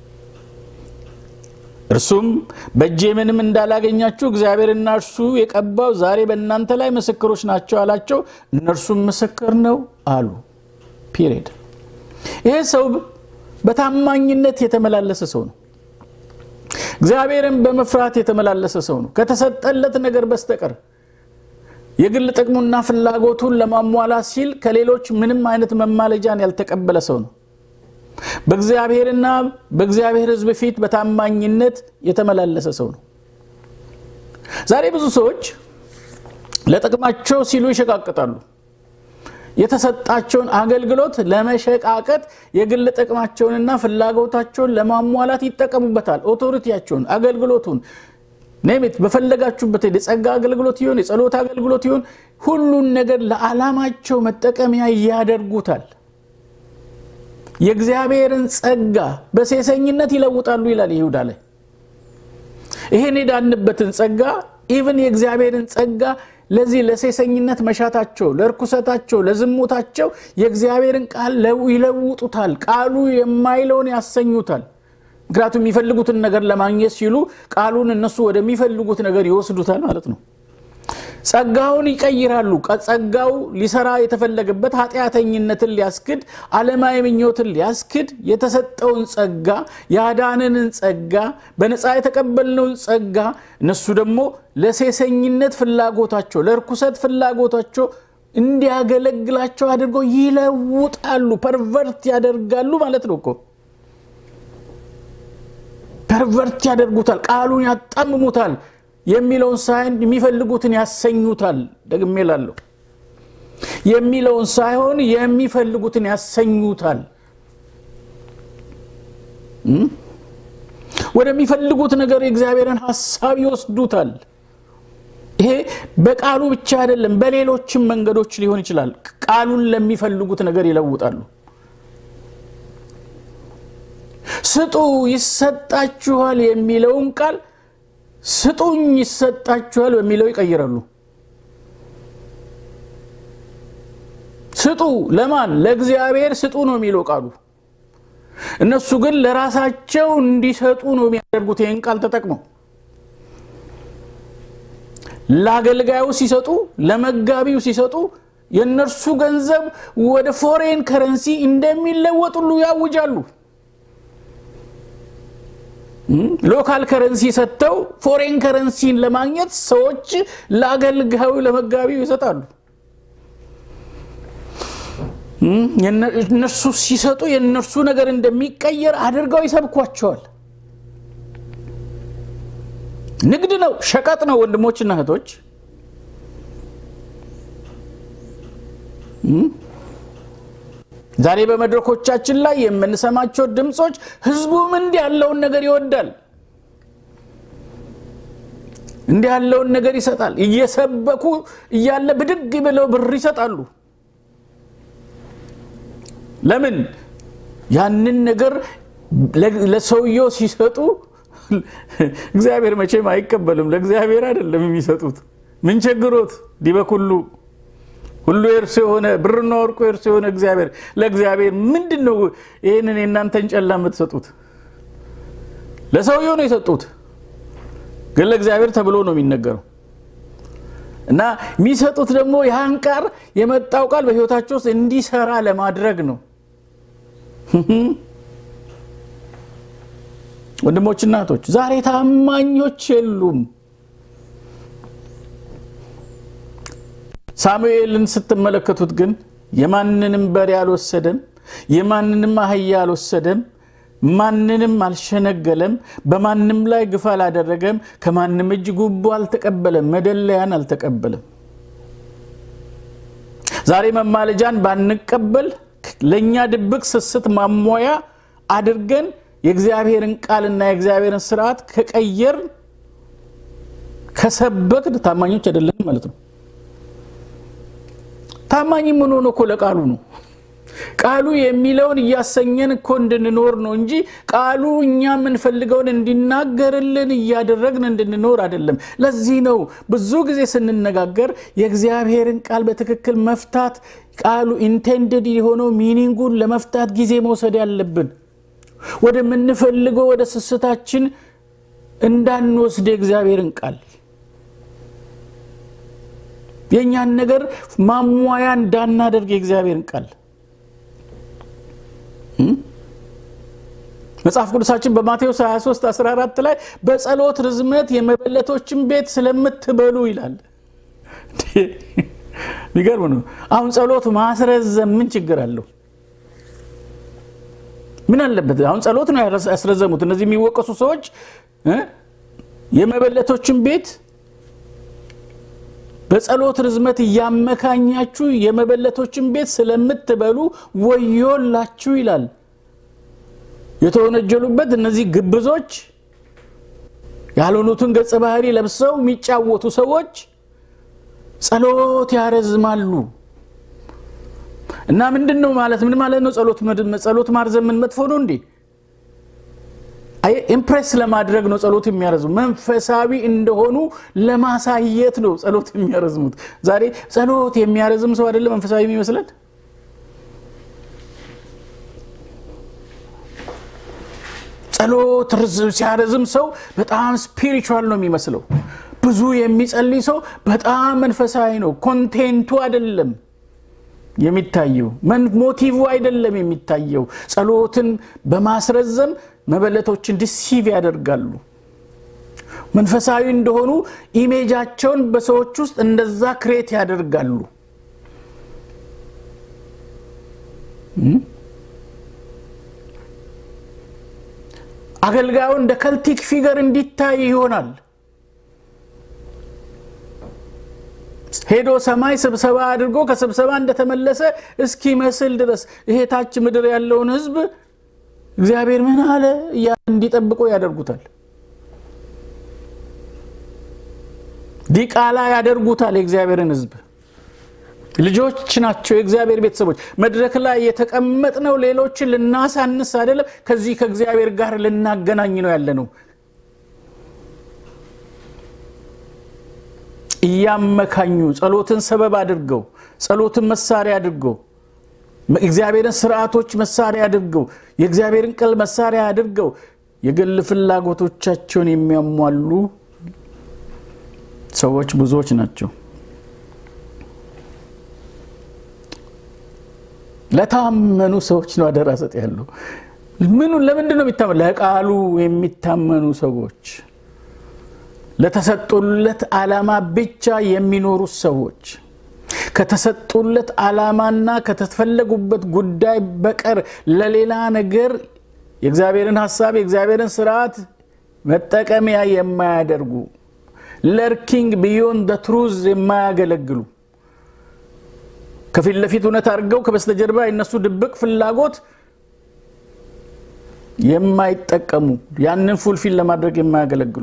እርሱም በእጄ ምንም እንዳላገኛችሁ እግዚአብሔርና እርሱ የቀባው ዛሬ በእናንተ ላይ ምስክሮች ናቸው አላቸው። እነርሱም ምስክር ነው አሉ። ፒሪድ። ይሄ ሰው በታማኝነት የተመላለሰ ሰው ነው። እግዚአብሔርን በመፍራት የተመላለሰ ሰው ነው። ከተሰጠለት ነገር በስተቀር የግል ጥቅሙና ፍላጎቱን ለማሟላት ሲል ከሌሎች ምንም አይነት መማለጃን ያልተቀበለ ሰው ነው። በእግዚአብሔርና በእግዚአብሔር ሕዝብ ፊት በታማኝነት የተመላለሰ ሰው ነው። ዛሬ ብዙ ሰዎች ለጥቅማቸው ሲሉ ይሸቃቅጣሉ። የተሰጣቸውን አገልግሎት ለመሸቃቀጥ የግል ጥቅማቸውንና ፍላጎታቸውን ለማሟላት ይጠቀሙበታል። ኦቶሪቲያቸውን፣ አገልግሎቱን ኔሚት በፈለጋችሁበት የጸጋ አገልግሎት ይሆን የጸሎት አገልግሎት ይሆን ሁሉን ነገር ለዓላማቸው መጠቀሚያ ያደርጉታል። የእግዚአብሔርን ጸጋ በሴሰኝነት ይለውጣሉ ይላል ይሁዳ ላይ። ይህን የዳንበትን ጸጋ ኢቭን የእግዚአብሔርን ጸጋ ለዚህ ለሴሰኝነት መሻታቸው፣ ለርኩሰታቸው፣ ለዝሙታቸው የእግዚአብሔርን ቃል ይለውጡታል። ቃሉ የማይለውን ያሰኙታል። ምክንያቱም የሚፈልጉትን ነገር ለማግኘት ሲሉ ቃሉን እነሱ ወደሚፈልጉት ነገር ይወስዱታል ማለት ነው። ጸጋውን ይቀይራሉ። ጸጋው ሊሰራ የተፈለገበት ኃጢአተኝነትን ሊያስክድ፣ ዓለማዊ ምኞትን ሊያስክድ የተሰጠውን ጸጋ ያዳነንን ጸጋ በነፃ የተቀበልነውን ጸጋ እነሱ ደግሞ ለሴሰኝነት ፍላጎታቸው፣ ለርኩሰት ፍላጎታቸው እንዲያገለግላቸው አድርገው ይለውጣሉ። ፐርቨርት ያደርጋሉ ማለት ነው እኮ ፐርቨርት ያደርጉታል። ቃሉን ያጣምሙታል። የሚለውን ሳይሆን የሚፈልጉትን ያሰኙታል። ደግሜ እላለሁ የሚለውን ሳይሆን የሚፈልጉትን ያሰኙታል። ወደሚፈልጉት ነገር የእግዚአብሔርን ሀሳብ ይወስዱታል። ይሄ በቃሉ ብቻ አይደለም፣ በሌሎችም መንገዶች ሊሆን ይችላል። ቃሉን ለሚፈልጉት ነገር ይለውጣሉ። ስጡ ይሰጣችኋል የሚለውን ቃል ስጡኝ ይሰጣችኋል በሚለው ይቀይራሉ። ስጡ ለማን? ለእግዚአብሔር ስጡ ነው የሚለው ቃሉ። እነሱ ግን ለራሳቸው እንዲሰጡ ነው የሚያደርጉት። ይህን ቃል ተጠቅመው ለአገልጋዩ ሲሰጡ፣ ለመጋቢው ሲሰጡ የእነርሱ ገንዘብ ወደ ፎሬን ከረንሲ እንደሚለወጥ ሁሉ ያውጃሉ። ሎካል ከረንሲ ሰጥተው ፎሬን ከረንሲን ለማግኘት ሰዎች ለአገልጋዩ ለመጋቢው ይሰጣሉ። እነርሱ ሲሰጡ የእነርሱ ነገር እንደሚቀየር አድርገው ይሰብኳቸዋል። ንግድ ነው፣ ሸቀጥ ነው። ወንድሞችና እህቶች ዛሬ በመድረኮቻችን ላይ የምንሰማቸው ድምፆች ህዝቡም እንዲህ ያለውን ነገር ይወዳል፣ እንዲህ ያለውን ነገር ይሰጣል። እየሰበኩ እያለ ብድግ ብለው ብር ይሰጣሉ። ለምን? ያንን ነገር ለሰውየው ሲሰጡ እግዚአብሔር መቼም አይቀበልም። ለእግዚአብሔር አይደለም የሚሰጡት። ምን ቸግሮት ዲበኩሉ ሁሉ የእርሱ የሆነ ብርና ወርቁ የእርሱ የሆነ እግዚአብሔር ለእግዚአብሔር ምንድን ነው ይህንን የእናንተን ጨላ የምትሰጡት? ለሰውየው ነው የሰጡት፣ ግን ለእግዚአብሔር ተብሎ ነው የሚነገረው። እና የሚሰጡት ደግሞ ያን ቃል የመጣው ቃል በህይወታቸው ውስጥ እንዲሰራ ለማድረግ ነው። ወንድሞችና እህቶች ዛሬ ታማኞች የሉም። ሳሙኤልን ስትመለከቱት ግን የማንንም በሬ አልወሰደም፣ የማንንም አህያ አልወሰደም፣ ማንንም አልሸነገለም፣ በማንም ላይ ግፍ አላደረገም፣ ከማንም እጅ ጉቦ አልተቀበለም፣ መደለያን አልተቀበለም። ዛሬ መማለጃን ባንቀበል ለእኛ ድብቅ ስስት ማሟያ አድርገን የእግዚአብሔርን ቃልና የእግዚአብሔርን ስርዓት ከቀየር ከሰበክን ታማኞች አይደለም ማለት ነው። ታማኝ የምንሆነው እኮ ለቃሉ ነው። ቃሉ የሚለውን እያሰኘን እኮ እንድንኖር ነው እንጂ ቃሉ እኛ የምንፈልገውን እንዲናገርልን እያደረግን እንድንኖር አይደለም። ለዚህ ነው ብዙ ጊዜ ስንነጋገር የእግዚአብሔርን ቃል በትክክል መፍታት ቃሉ ኢንቴንድድ የሆነው ሚኒንጉን ለመፍታት ጊዜ መውሰድ ያለብን ወደምንፈልገው ወደ ስስታችን እንዳንወስድ የእግዚአብሔርን ቃል የእኛን ነገር ማሟያ እንዳናደርግ የእግዚአብሔርን ቃል መጽሐፍ ቅዱሳችን በማቴዎስ 23 14 ላይ በጸሎት ርዝመት የመበለቶችን ቤት ስለምትበሉ ይላል። ሚገርም ነው። አሁን ጸሎት ማስረዘም ምን ችግር አለው? ምን አለበት? አሁን ጸሎት ነው ያስረዘሙት እነዚህ የሚወቀሱ ሰዎች የመበለቶችን ቤት በጸሎት ርዝመት እያመካኛችሁ የመበለቶችን ቤት ስለምትበሉ ወዮላችሁ ይላል። የተወነጀሉበት እነዚህ ግብዞች ያልሆኑትን ገጸ ባህሪ ለብሰው የሚጫወቱ ሰዎች ጸሎት ያረዝማሉ። እና ምንድን ነው ማለት ምን ማለት ነው? ጸሎት ማርዘም ምን መጥፎ ነው እንዴ? ኢምፕሬስ ለማድረግ ነው ጸሎት የሚያረዝሙ። መንፈሳዊ እንደሆኑ ለማሳየት ነው ጸሎት የሚያረዝሙት። ዛሬ ጸሎት የሚያረዝም ሰው አይደለም መንፈሳዊ የሚመስለን። ጸሎት ሲያረዝም ሰው በጣም ስፒሪቹዋል ነው የሚመስለው። ብዙ የሚጸልይ ሰው በጣም መንፈሳዊ ነው። ኮንቴንቱ አይደለም የሚታየው፣ ሞቲቭ አይደለም የሚታየው። ጸሎትን በማስረዘም መበለቶችን ዲሲቭ ያደርጋሉ። መንፈሳዊ እንደሆኑ ኢሜጃቸውን በሰዎች ውስጥ እንደዛ ክሬት ያደርጋሉ። አገልጋዩ እንደ ከልቲክ ፊገር እንዲታይ ይሆናል። ሄዶ ሰማይ ስብሰባ አድርጎ ከስብሰባ እንደተመለሰ እስኪመስል ድረስ ይሄ ታች ምድር ያለውን ሕዝብ እግዚአብሔር ምን አለ እንዲጠብቆ ያደርጉታል። ዲቃላ ያደርጉታል። የእግዚአብሔርን ሕዝብ ልጆች ናቸው፣ የእግዚአብሔር ቤተሰቦች። መድረክ ላይ የተቀመጥነው ሌሎችን ልናሳንስ አይደለም፣ ከዚህ ከእግዚአብሔር ጋር ልናገናኝ ነው ያለ ነው። እያመካኙ ጸሎትን ሰበብ አድርገው ጸሎትን መሳሪያ አድርገው እግዚአብሔርን ስርዓቶች መሳሪያ አድርገው የእግዚአብሔርን ቃል መሳሪያ አድርገው የግል ፍላጎቶቻቸውን የሚያሟሉ ሰዎች ብዙዎች ናቸው። ለታመኑ ሰዎች ነው አደራ ሰጥ ያለው። ምኑ ለምንድን ነው የሚታመኑ? ለቃሉ የሚታመኑ ሰዎች ለተሰጡለት ዓላማ ብቻ የሚኖሩ ሰዎች ከተሰጡለት ዓላማና ከተፈለጉበት ጉዳይ በቀር ለሌላ ነገር የእግዚአብሔርን ሀሳብ የእግዚአብሔርን ስርዓት መጠቀሚያ የማያደርጉ ለርኪንግ ቢዮንድ ደ ትሩዝ የማያገለግሉ ከፊት ለፊት እውነት አድርገው ከበስተጀርባ የነሱ ድብቅ ፍላጎት የማይጠቀሙ ያንን ፉልፊል ለማድረግ የማያገለግሉ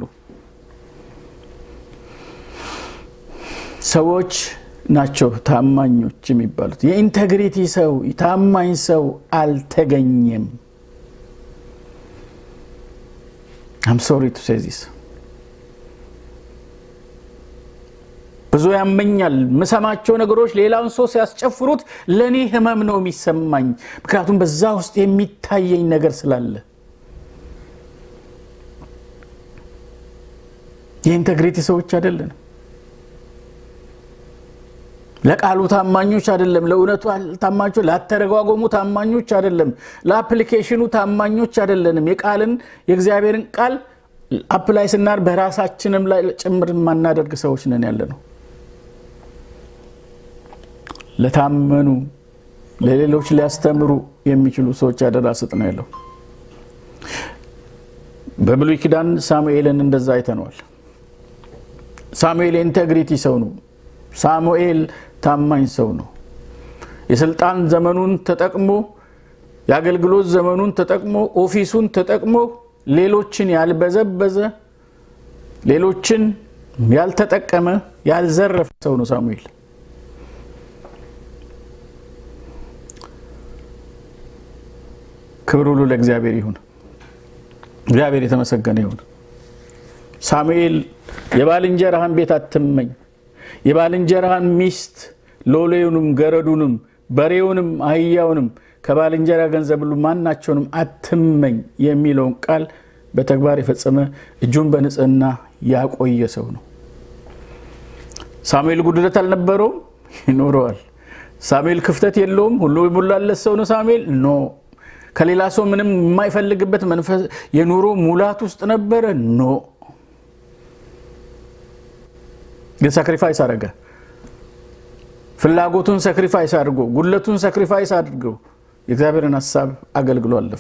ሰዎች ናቸው ታማኞች የሚባሉት። የኢንቴግሪቲ ሰው ታማኝ ሰው አልተገኘም። አም ሶሪ ቱ ሴይ ዚስ ብዙ ያመኛል። የምሰማቸው ነገሮች ሌላውን ሰው ሲያስጨፍሩት ለእኔ ህመም ነው የሚሰማኝ። ምክንያቱም በዛ ውስጥ የሚታየኝ ነገር ስላለ የኢንቴግሪቲ ሰዎች አይደለንም። ለቃሉ ታማኞች አይደለም። ለእውነቱ ታማኞች፣ ላተረጓጎሙ ታማኞች አይደለም። ለአፕሊኬሽኑ ታማኞች አይደለንም። የቃልን የእግዚአብሔርን ቃል አፕላይ ስናር በራሳችንም ላይ ጭምር የማናደርግ ሰዎች ነን ያለ ነው። ለታመኑ ለሌሎች ሊያስተምሩ የሚችሉ ሰዎች አደራ ስጥ ነው ያለው። በብሉይ ኪዳን ሳሙኤልን እንደዛ አይተነዋል። ሳሙኤል የኢንቴግሪቲ ሰው ነው። ሳሙኤል ታማኝ ሰው ነው። የስልጣን ዘመኑን ተጠቅሞ የአገልግሎት ዘመኑን ተጠቅሞ ኦፊሱን ተጠቅሞ ሌሎችን ያልበዘበዘ ሌሎችን ያልተጠቀመ ያልዘረፈ ሰው ነው ሳሙኤል። ክብር ሁሉ ለእግዚአብሔር ይሁን። እግዚአብሔር የተመሰገነ ይሁን። ሳሙኤል የባልንጀራህን ቤት አትመኝ፣ የባልንጀራህን ሚስት ሎሌውንም፣ ገረዱንም፣ በሬውንም፣ አህያውንም ከባልንጀራ ገንዘብ ሁሉ ማናቸውንም አትመኝ የሚለውን ቃል በተግባር የፈጸመ እጁን በንጽህና ያቆየ ሰው ነው። ሳሙኤል ጉድለት አልነበረውም፣ ይኖረዋል። ሳሙኤል ክፍተት የለውም፣ ሁሉ የሞላለት ሰው ነው። ሳሙኤል ኖ ከሌላ ሰው ምንም የማይፈልግበት መንፈስ የኑሮ ሙላት ውስጥ ነበረ። ኖ ግን ሳክሪፋይስ አደረገ። ፍላጎቱን ሳክሪፋይስ አድርጎ ጉድለቱን ሳክሪፋይስ አድርገው የእግዚአብሔርን ሀሳብ አገልግሎ አለፈ።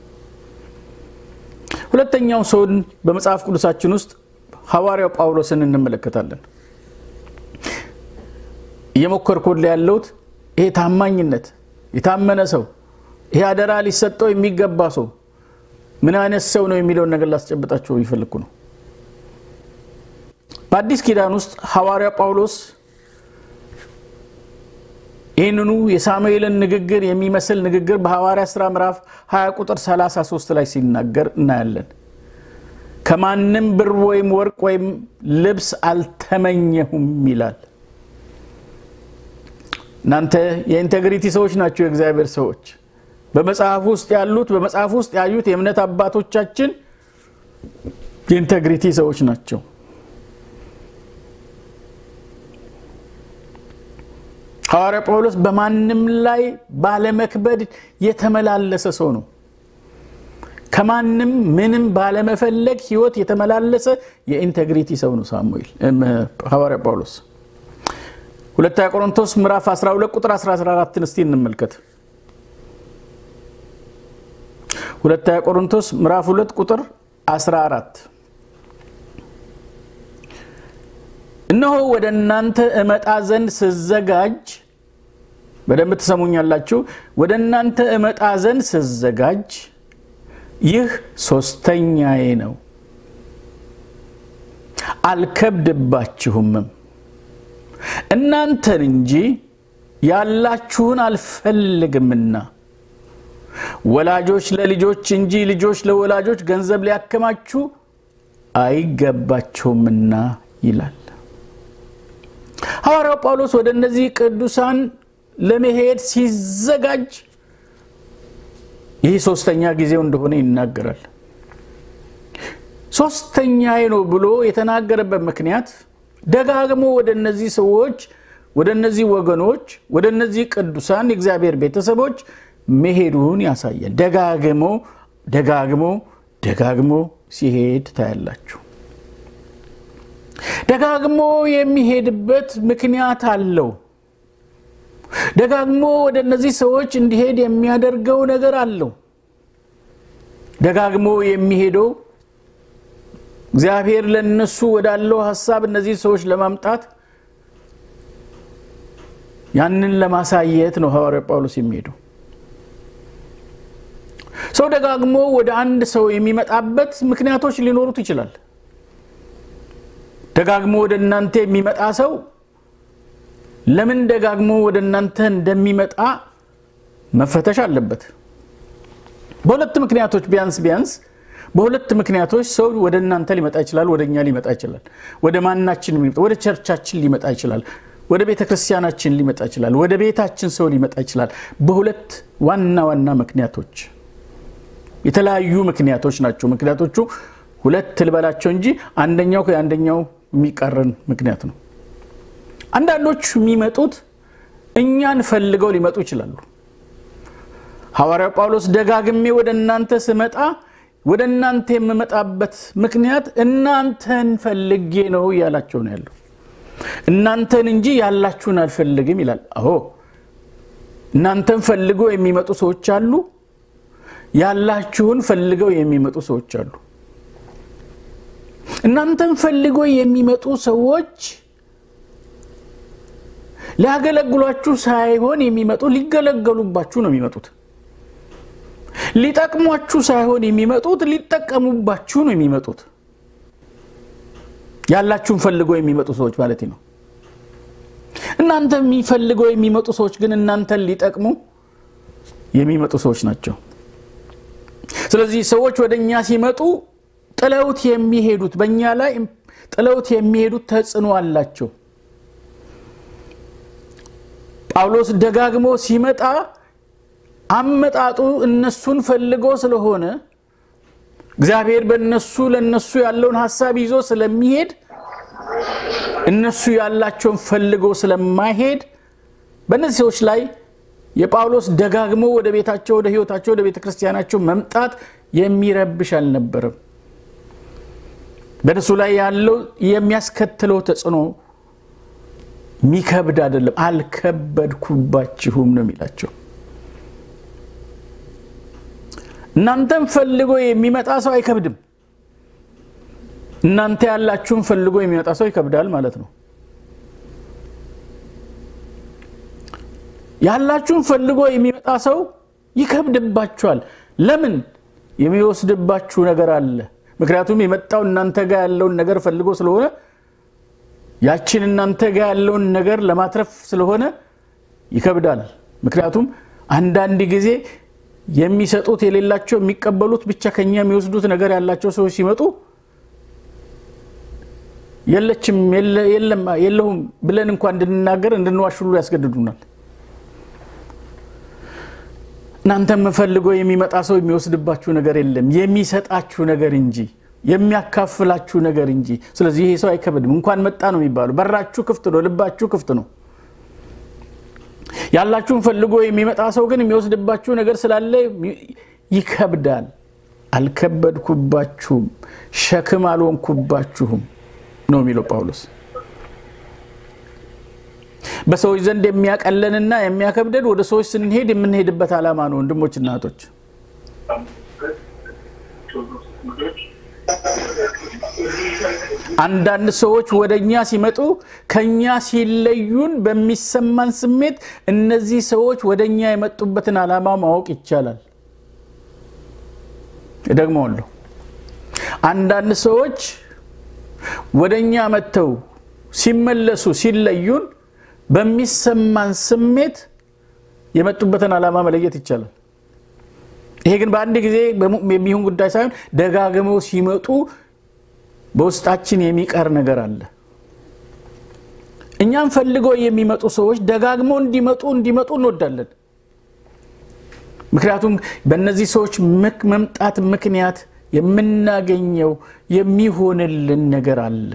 ሁለተኛው ሰውን በመጽሐፍ ቅዱሳችን ውስጥ ሐዋርያው ጳውሎስን እንመለከታለን። እየሞከርኩልህ ያለሁት ይሄ ታማኝነት የታመነ ሰው ይሄ አደራ ሊሰጠው የሚገባ ሰው ምን አይነት ሰው ነው የሚለውን ነገር ላስጨብጣቸው ይፈልኩ ነው። በአዲስ ኪዳን ውስጥ ሐዋርያ ጳውሎስ ይህንኑ የሳሙኤልን ንግግር የሚመስል ንግግር በሐዋርያ ሥራ ምዕራፍ 20 ቁጥር 33 ላይ ሲናገር እናያለን። ከማንም ብር ወይም ወርቅ ወይም ልብስ አልተመኘሁም ይላል። እናንተ የኢንቴግሪቲ ሰዎች ናቸው፣ የእግዚአብሔር ሰዎች በመጽሐፍ ውስጥ ያሉት በመጽሐፍ ውስጥ ያዩት የእምነት አባቶቻችን የኢንቴግሪቲ ሰዎች ናቸው። ሐዋርያ ጳውሎስ በማንም ላይ ባለመክበድ የተመላለሰ ሰው ነው። ከማንም ምንም ባለመፈለግ ሕይወት የተመላለሰ የኢንቴግሪቲ ሰው ነው ሳሙኤል ሐዋርያ ጳውሎስ። ሁለተኛ ቆሮንቶስ ምዕራፍ 12 ቁጥር 14 እስቲ እንመልከት። ሁለተኛ ቆሮንቶስ ምዕራፍ 2 ቁጥር 14 እነሆ ወደ እናንተ እመጣ ዘንድ ስዘጋጅ፣ በደንብ ትሰሙኛላችሁ። ወደ እናንተ እመጣ ዘንድ ስዘጋጅ ይህ ሶስተኛዬ ነው፣ አልከብድባችሁምም እናንተን እንጂ ያላችሁን አልፈልግምና ወላጆች ለልጆች እንጂ ልጆች ለወላጆች ገንዘብ ሊያከማችሁ አይገባቸውምና ይላል ሐዋርያው ጳውሎስ። ወደ እነዚህ ቅዱሳን ለመሄድ ሲዘጋጅ ይህ ሶስተኛ ጊዜው እንደሆነ ይናገራል። ሶስተኛዬ ነው ብሎ የተናገረበት ምክንያት ደጋግሞ ወደ እነዚህ ሰዎች ወደ እነዚህ ወገኖች ወደ እነዚህ ቅዱሳን የእግዚአብሔር ቤተሰቦች መሄዱን ያሳያል። ደጋግሞ ደጋግሞ ደጋግሞ ሲሄድ ታያላችሁ። ደጋግሞ የሚሄድበት ምክንያት አለው። ደጋግሞ ወደ እነዚህ ሰዎች እንዲሄድ የሚያደርገው ነገር አለው። ደጋግሞ የሚሄደው እግዚአብሔር ለነሱ ወዳለው ሀሳብ እነዚህ ሰዎች ለማምጣት ያንን ለማሳየት ነው ሐዋርያ ጳውሎስ የሚሄደው። ሰው ደጋግሞ ወደ አንድ ሰው የሚመጣበት ምክንያቶች ሊኖሩት ይችላል። ደጋግሞ ወደ እናንተ የሚመጣ ሰው ለምን ደጋግሞ ወደ እናንተ እንደሚመጣ መፈተሽ አለበት። በሁለት ምክንያቶች ቢያንስ ቢያንስ በሁለት ምክንያቶች ሰው ወደ እናንተ ሊመጣ ይችላል፣ ወደ እኛ ሊመጣ ይችላል። ወደ ማናችን ወደ ቸርቻችን ሊመጣ ይችላል፣ ወደ ቤተ ክርስቲያናችን ሊመጣ ይችላል፣ ወደ ቤታችን ሰው ሊመጣ ይችላል። በሁለት ዋና ዋና ምክንያቶች የተለያዩ ምክንያቶች ናቸው። ምክንያቶቹ ሁለት ልበላቸው እንጂ አንደኛው ከአንደኛው የሚቃረን ምክንያት ነው። አንዳንዶች የሚመጡት እኛን ፈልገው ሊመጡ ይችላሉ። ሐዋርያው ጳውሎስ ደጋግሜ ወደ እናንተ ስመጣ ወደ እናንተ የምመጣበት ምክንያት እናንተን ፈልጌ ነው እያላቸው ነው ያለው። እናንተን እንጂ ያላችሁን አልፈልግም ይላል። አዎ እናንተን ፈልገው የሚመጡ ሰዎች አሉ። ያላችሁን ፈልገው የሚመጡ ሰዎች አሉ። እናንተን ፈልገው የሚመጡ ሰዎች ሊያገለግሏችሁ ሳይሆን የሚመጡ ሊገለገሉባችሁ ነው የሚመጡት። ሊጠቅሟችሁ ሳይሆን የሚመጡት ሊጠቀሙባችሁ ነው የሚመጡት። ያላችሁን ፈልገው የሚመጡ ሰዎች ማለት ነው። እናንተ የሚፈልገው የሚመጡ ሰዎች ግን እናንተን ሊጠቅሙ የሚመጡ ሰዎች ናቸው። ስለዚህ ሰዎች ወደ እኛ ሲመጡ ጥለውት የሚሄዱት በእኛ ላይ ጥለውት የሚሄዱት ተጽዕኖ አላቸው። ጳውሎስ ደጋግሞ ሲመጣ አመጣጡ እነሱን ፈልጎ ስለሆነ እግዚአብሔር በእነሱ ለእነሱ ያለውን ሀሳብ ይዞ ስለሚሄድ እነሱ ያላቸውን ፈልጎ ስለማይሄድ በእነዚህ ሰዎች ላይ የጳውሎስ ደጋግሞ ወደ ቤታቸው፣ ወደ ሕይወታቸው፣ ወደ ቤተ ክርስቲያናቸው መምጣት የሚረብሽ አልነበረም። በእነሱ ላይ ያለው የሚያስከትለው ተጽዕኖ የሚከብድ አይደለም። አልከበድኩባችሁም ነው የሚላቸው። እናንተም ፈልጎ የሚመጣ ሰው አይከብድም። እናንተ ያላችሁን ፈልጎ የሚመጣ ሰው ይከብዳል ማለት ነው። ያላችሁን ፈልጎ የሚመጣ ሰው ይከብድባችኋል። ለምን? የሚወስድባችሁ ነገር አለ። ምክንያቱም የመጣው እናንተ ጋር ያለውን ነገር ፈልጎ ስለሆነ ያችን እናንተ ጋር ያለውን ነገር ለማትረፍ ስለሆነ ይከብዳል። ምክንያቱም አንዳንድ ጊዜ የሚሰጡት የሌላቸው የሚቀበሉት ብቻ ከኛ የሚወስዱት ነገር ያላቸው ሰዎች ሲመጡ የለችም የለሁም ብለን እንኳ እንድንናገር እንድንዋሽ ሁሉ ያስገድዱናል። እናንተም ፈልጎ የሚመጣ ሰው የሚወስድባችሁ ነገር የለም የሚሰጣችሁ ነገር እንጂ የሚያካፍላችሁ ነገር እንጂ። ስለዚህ ይሄ ሰው አይከብድም። እንኳን መጣ ነው የሚባለው። በራችሁ ክፍት ነው፣ ልባችሁ ክፍት ነው። ያላችሁን ፈልጎ የሚመጣ ሰው ግን የሚወስድባችሁ ነገር ስላለ ይከብዳል። አልከበድኩባችሁም፣ ሸክም አልሆንኩባችሁም ነው የሚለው ጳውሎስ። በሰዎች ዘንድ የሚያቀለንና የሚያከብደን ወደ ሰዎች ስንሄድ የምንሄድበት ዓላማ ነው። ወንድሞችና እህቶች አንዳንድ ሰዎች ወደ እኛ ሲመጡ ከኛ ሲለዩን በሚሰማን ስሜት እነዚህ ሰዎች ወደ እኛ የመጡበትን ዓላማ ማወቅ ይቻላል። እደግመዋለሁ። አንዳንድ ሰዎች ወደ እኛ መጥተው ሲመለሱ ሲለዩን በሚሰማን ስሜት የመጡበትን ዓላማ መለየት ይቻላል። ይሄ ግን በአንድ ጊዜ የሚሆን ጉዳይ ሳይሆን ደጋግመው ሲመጡ በውስጣችን የሚቀር ነገር አለ። እኛም ፈልገው የሚመጡ ሰዎች ደጋግመው እንዲመጡ እንዲመጡ እንወዳለን። ምክንያቱም በእነዚህ ሰዎች መምጣት ምክንያት የምናገኘው የሚሆንልን ነገር አለ።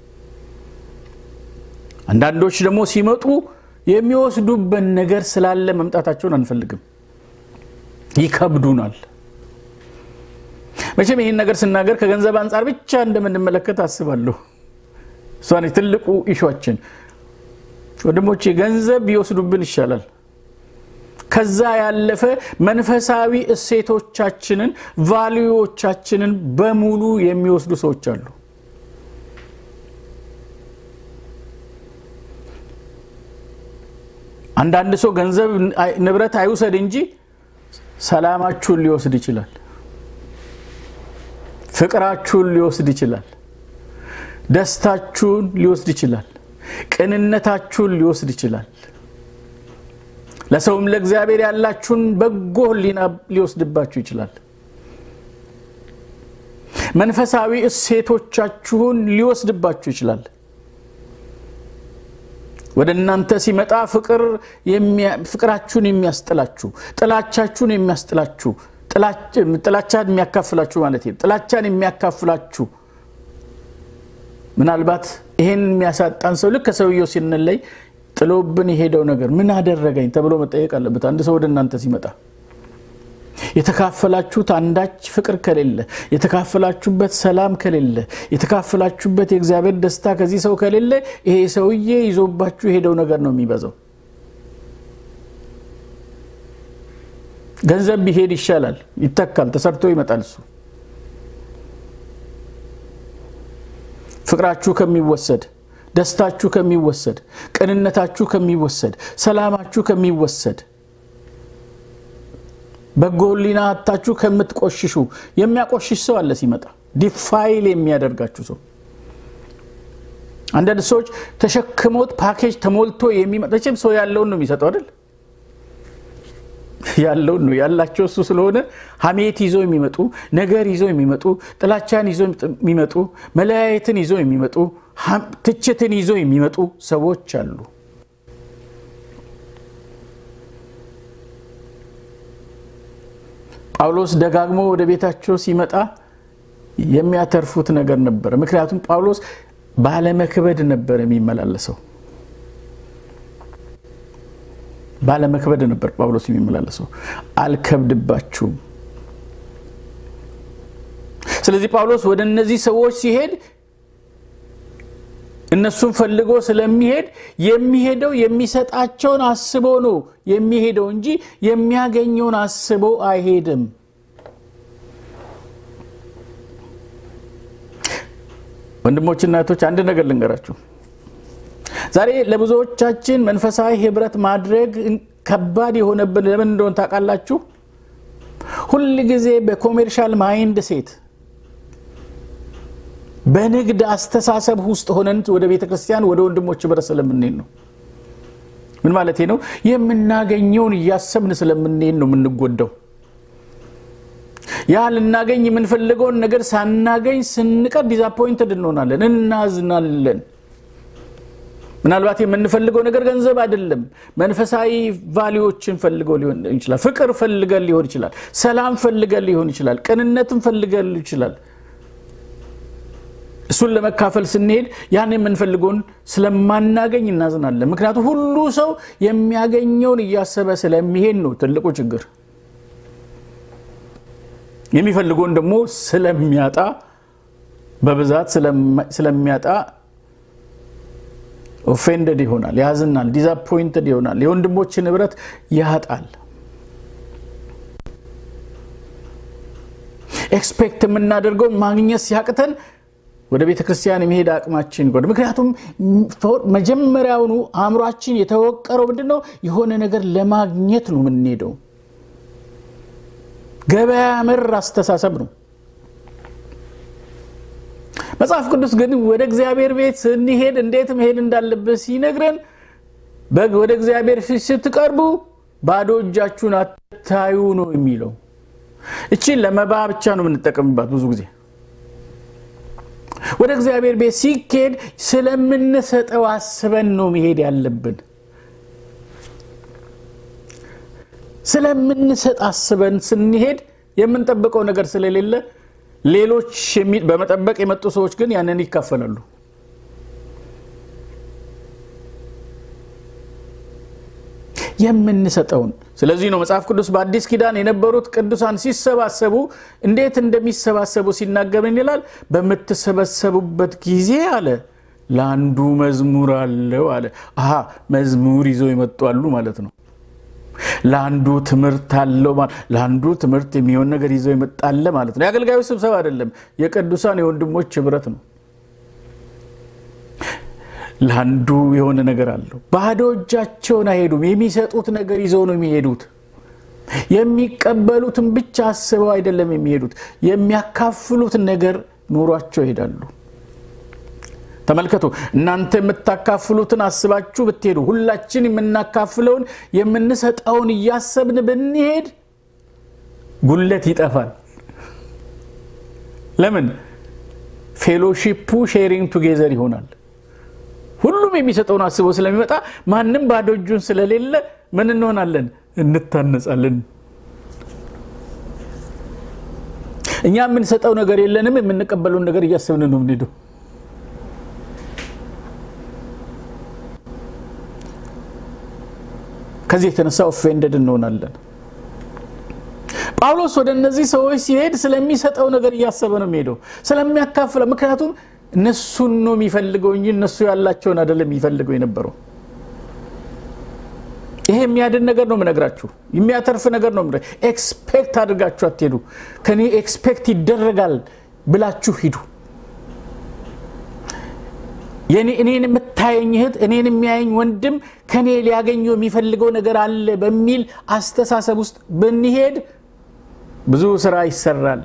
አንዳንዶች ደግሞ ሲመጡ የሚወስዱበት ነገር ስላለ መምጣታቸውን አንፈልግም፣ ይከብዱናል። መቼም ይህን ነገር ስናገር ከገንዘብ አንጻር ብቻ እንደምንመለከት አስባለሁ። እሷ ትልቁ ኢሿችን። ወንድሞቼ ገንዘብ ቢወስዱብን ይሻላል። ከዛ ያለፈ መንፈሳዊ እሴቶቻችንን ቫልዩዎቻችንን በሙሉ የሚወስዱ ሰዎች አሉ። አንዳንድ ሰው ገንዘብ ንብረት አይውሰድ እንጂ ሰላማችሁን ሊወስድ ይችላል። ፍቅራችሁን ሊወስድ ይችላል። ደስታችሁን ሊወስድ ይችላል። ቅንነታችሁን ሊወስድ ይችላል። ለሰውም ለእግዚአብሔር ያላችሁን በጎ ሕሊና ሊወስድባችሁ ይችላል። መንፈሳዊ እሴቶቻችሁን ሊወስድባችሁ ይችላል። ወደ እናንተ ሲመጣ ፍቅራችሁን የሚያስጥላችሁ፣ ጥላቻችሁን የሚያስጥላችሁ፣ ጥላቻን የሚያካፍላችሁ ማለት ነው። ጥላቻን የሚያካፍላችሁ ምናልባት ይሄን የሚያሳጣን ሰው ልክ ከሰውየው ሲንለይ ጥሎብን የሄደው ነገር ምን አደረገኝ ተብሎ መጠየቅ አለበት። አንድ ሰው ወደ እናንተ ሲመጣ የተካፈላችሁት አንዳች ፍቅር ከሌለ፣ የተካፈላችሁበት ሰላም ከሌለ፣ የተካፈላችሁበት የእግዚአብሔር ደስታ ከዚህ ሰው ከሌለ ይሄ ሰውዬ ይዞባችሁ የሄደው ነገር ነው የሚበዛው። ገንዘብ ቢሄድ ይሻላል፣ ይተካል፣ ተሰርቶ ይመጣል። እሱ ፍቅራችሁ ከሚወሰድ ደስታችሁ ከሚወሰድ፣ ቅንነታችሁ ከሚወሰድ፣ ሰላማችሁ ከሚወሰድ፣ በጎ ሕሊና አታችሁ ከምትቆሽሹ የሚያቆሽሽ ሰው አለ ሲመጣ ዲፋይል የሚያደርጋችሁ ሰው አንዳንድ ሰዎች ተሸክሞት ፓኬጅ ተሞልቶ የሚመጣችም ሰው ያለውን ነው የሚሰጠው አይደል? ያለውን ነው ያላቸው እሱ ስለሆነ ሐሜት ይዘው የሚመጡ ነገር ይዘው የሚመጡ ጥላቻን ይዘው የሚመጡ መለያየትን ይዘው የሚመጡ ትችትን ይዘው የሚመጡ ሰዎች አሉ። ጳውሎስ ደጋግሞ ወደ ቤታቸው ሲመጣ የሚያተርፉት ነገር ነበረ። ምክንያቱም ጳውሎስ ባለመክበድ ነበር የሚመላለሰው። ባለመክበድ ነበር ጳውሎስ የሚመላለሰው። አልከብድባችሁም። ስለዚህ ጳውሎስ ወደ እነዚህ ሰዎች ሲሄድ እነሱን ፈልጎ ስለሚሄድ የሚሄደው የሚሰጣቸውን አስቦ ነው የሚሄደው እንጂ የሚያገኘውን አስቦ አይሄድም። ወንድሞችና እህቶች አንድ ነገር ልንገራችሁ። ዛሬ ለብዙዎቻችን መንፈሳዊ ህብረት ማድረግ ከባድ የሆነብን ለምን እንደሆነ ታውቃላችሁ? ሁል ጊዜ በኮሜርሻል ማይንድ ሴት በንግድ አስተሳሰብ ውስጥ ሆነን ወደ ቤተ ክርስቲያን ወደ ወንድሞች ህብረት ስለምንሄድ ነው። ምን ማለት ነው? የምናገኘውን እያሰብን ስለምንሄድ ነው የምንጎዳው። ያ ልናገኝ የምንፈልገውን ነገር ሳናገኝ ስንቀር ዲዛፖይንትድ እንሆናለን፣ እናዝናለን። ምናልባት የምንፈልገው ነገር ገንዘብ አይደለም። መንፈሳዊ ቫሊዎችን ፈልገው ሊሆን ይችላል። ፍቅር ፈልገን ሊሆን ይችላል። ሰላም ፈልገን ሊሆን ይችላል። ቅንነትን ፈልገን ይችላል። እሱን ለመካፈል ስንሄድ ያን የምንፈልገውን ስለማናገኝ እናዝናለን። ምክንያቱም ሁሉ ሰው የሚያገኘውን እያሰበ ስለሚሄድ ነው ትልቁ ችግር። የሚፈልገውን ደግሞ ስለሚያጣ በብዛት ስለሚያጣ ኦፌንደድ ይሆናል፣ ያዝናል፣ ዲዛፖይንትድ ይሆናል፣ የወንድሞችን ህብረት ያጣል። ኤክስፔክት የምናደርገው ማግኘት ሲያቅተን ወደ ቤተ ክርስቲያን የመሄድ አቅማችን ይጎዳል። ምክንያቱም መጀመሪያውኑ አእምሯችን የተወቀረው ምንድን ነው? የሆነ ነገር ለማግኘት ነው የምንሄደው። ገበያ መር አስተሳሰብ ነው። መጽሐፍ ቅዱስ ግን ወደ እግዚአብሔር ቤት ስንሄድ እንዴት መሄድ እንዳለብን ሲነግረን ወደ እግዚአብሔር ፊት ስትቀርቡ ባዶ እጃችሁን አታዩ ነው የሚለው። እቺን ለመባ ብቻ ነው የምንጠቀምባት ብዙ ጊዜ ወደ እግዚአብሔር ቤት ሲኬድ ስለምንሰጠው አስበን ነው መሄድ ያለብን። ስለምንሰጥ አስበን ስንሄድ የምንጠብቀው ነገር ስለሌለ ሌሎች በመጠበቅ የመጡ ሰዎች ግን ያንን ይካፈላሉ። የምንሰጠውን ስለዚህ ነው መጽሐፍ ቅዱስ በአዲስ ኪዳን የነበሩት ቅዱሳን ሲሰባሰቡ እንዴት እንደሚሰባሰቡ ሲናገር ምን ይላል? በምትሰበሰቡበት ጊዜ አለ ለአንዱ መዝሙር አለው አለ። አሀ መዝሙር ይዘው ይመጡ አሉ ማለት ነው። ለአንዱ ትምህርት አለው ለአንዱ ትምህርት የሚሆን ነገር ይዘው ይመጣለ ማለት ነው። የአገልጋዩ ስብሰባ አይደለም፣ የቅዱሳን የወንድሞች ህብረት ነው። ለአንዱ የሆነ ነገር አለው። ባዶ እጃቸውን አይሄዱም። የሚሰጡት ነገር ይዘው ነው የሚሄዱት። የሚቀበሉትን ብቻ አስበው አይደለም የሚሄዱት፣ የሚያካፍሉትን ነገር ኑሯቸው ይሄዳሉ። ተመልከቱ፣ እናንተ የምታካፍሉትን አስባችሁ ብትሄዱ፣ ሁላችን የምናካፍለውን የምንሰጠውን እያሰብን ብንሄድ ጉለት ይጠፋል። ለምን? ፌሎሺፑ ሼሪንግ ቱጌዘር ይሆናል። ሁሉም የሚሰጠውን አስቦ ስለሚመጣ ማንም ባዶ እጁን ስለሌለ ምን እንሆናለን? እንታነጻለን። እኛ የምንሰጠው ነገር የለንም፣ የምንቀበለውን ነገር እያሰብን ነው የምንሄደው። ከዚህ የተነሳ ኦፌንደድ እንሆናለን። ጳውሎስ ወደ እነዚህ ሰዎች ሲሄድ ስለሚሰጠው ነገር እያሰበ ነው የሚሄደው፣ ስለሚያካፍለው። ምክንያቱም እነሱን ነው የሚፈልገው እንጂ እነሱ ያላቸውን አይደለም የሚፈልገው የነበረው። ይሄ የሚያድን ነገር ነው የምነግራችሁ፣ የሚያተርፍ ነገር ነው። ኤክስፔክት አድርጋችሁ አትሄዱ። ከኔ ኤክስፔክት ይደረጋል ብላችሁ ሂዱ። እኔን የምታየኝ እህት እኔን የሚያየኝ ወንድም ከኔ ሊያገኘው የሚፈልገው ነገር አለ በሚል አስተሳሰብ ውስጥ ብንሄድ ብዙ ስራ ይሰራል።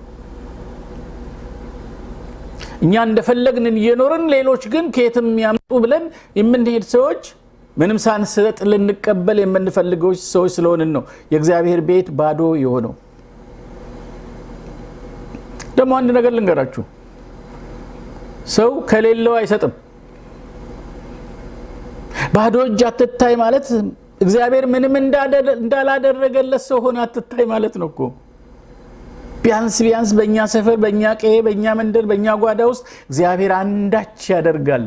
እኛ እንደፈለግንን እየኖርን ሌሎች ግን ከየትም ያምጡ ብለን የምንሄድ ሰዎች ምንም ሳንሰጥ ልንቀበል የምንፈልገው ሰዎች ስለሆንን ነው የእግዚአብሔር ቤት ባዶ የሆነው። ደግሞ አንድ ነገር ልንገራችሁ፣ ሰው ከሌለው አይሰጥም። ባዶ እጅ አትታይ ማለት እግዚአብሔር ምንም እንዳላደረገለት ሰው ሆነ አትታይ ማለት ነው እኮ። ቢያንስ ቢያንስ በእኛ ሰፈር፣ በእኛ ቀዬ፣ በእኛ መንደር፣ በእኛ ጓዳ ውስጥ እግዚአብሔር አንዳች ያደርጋል።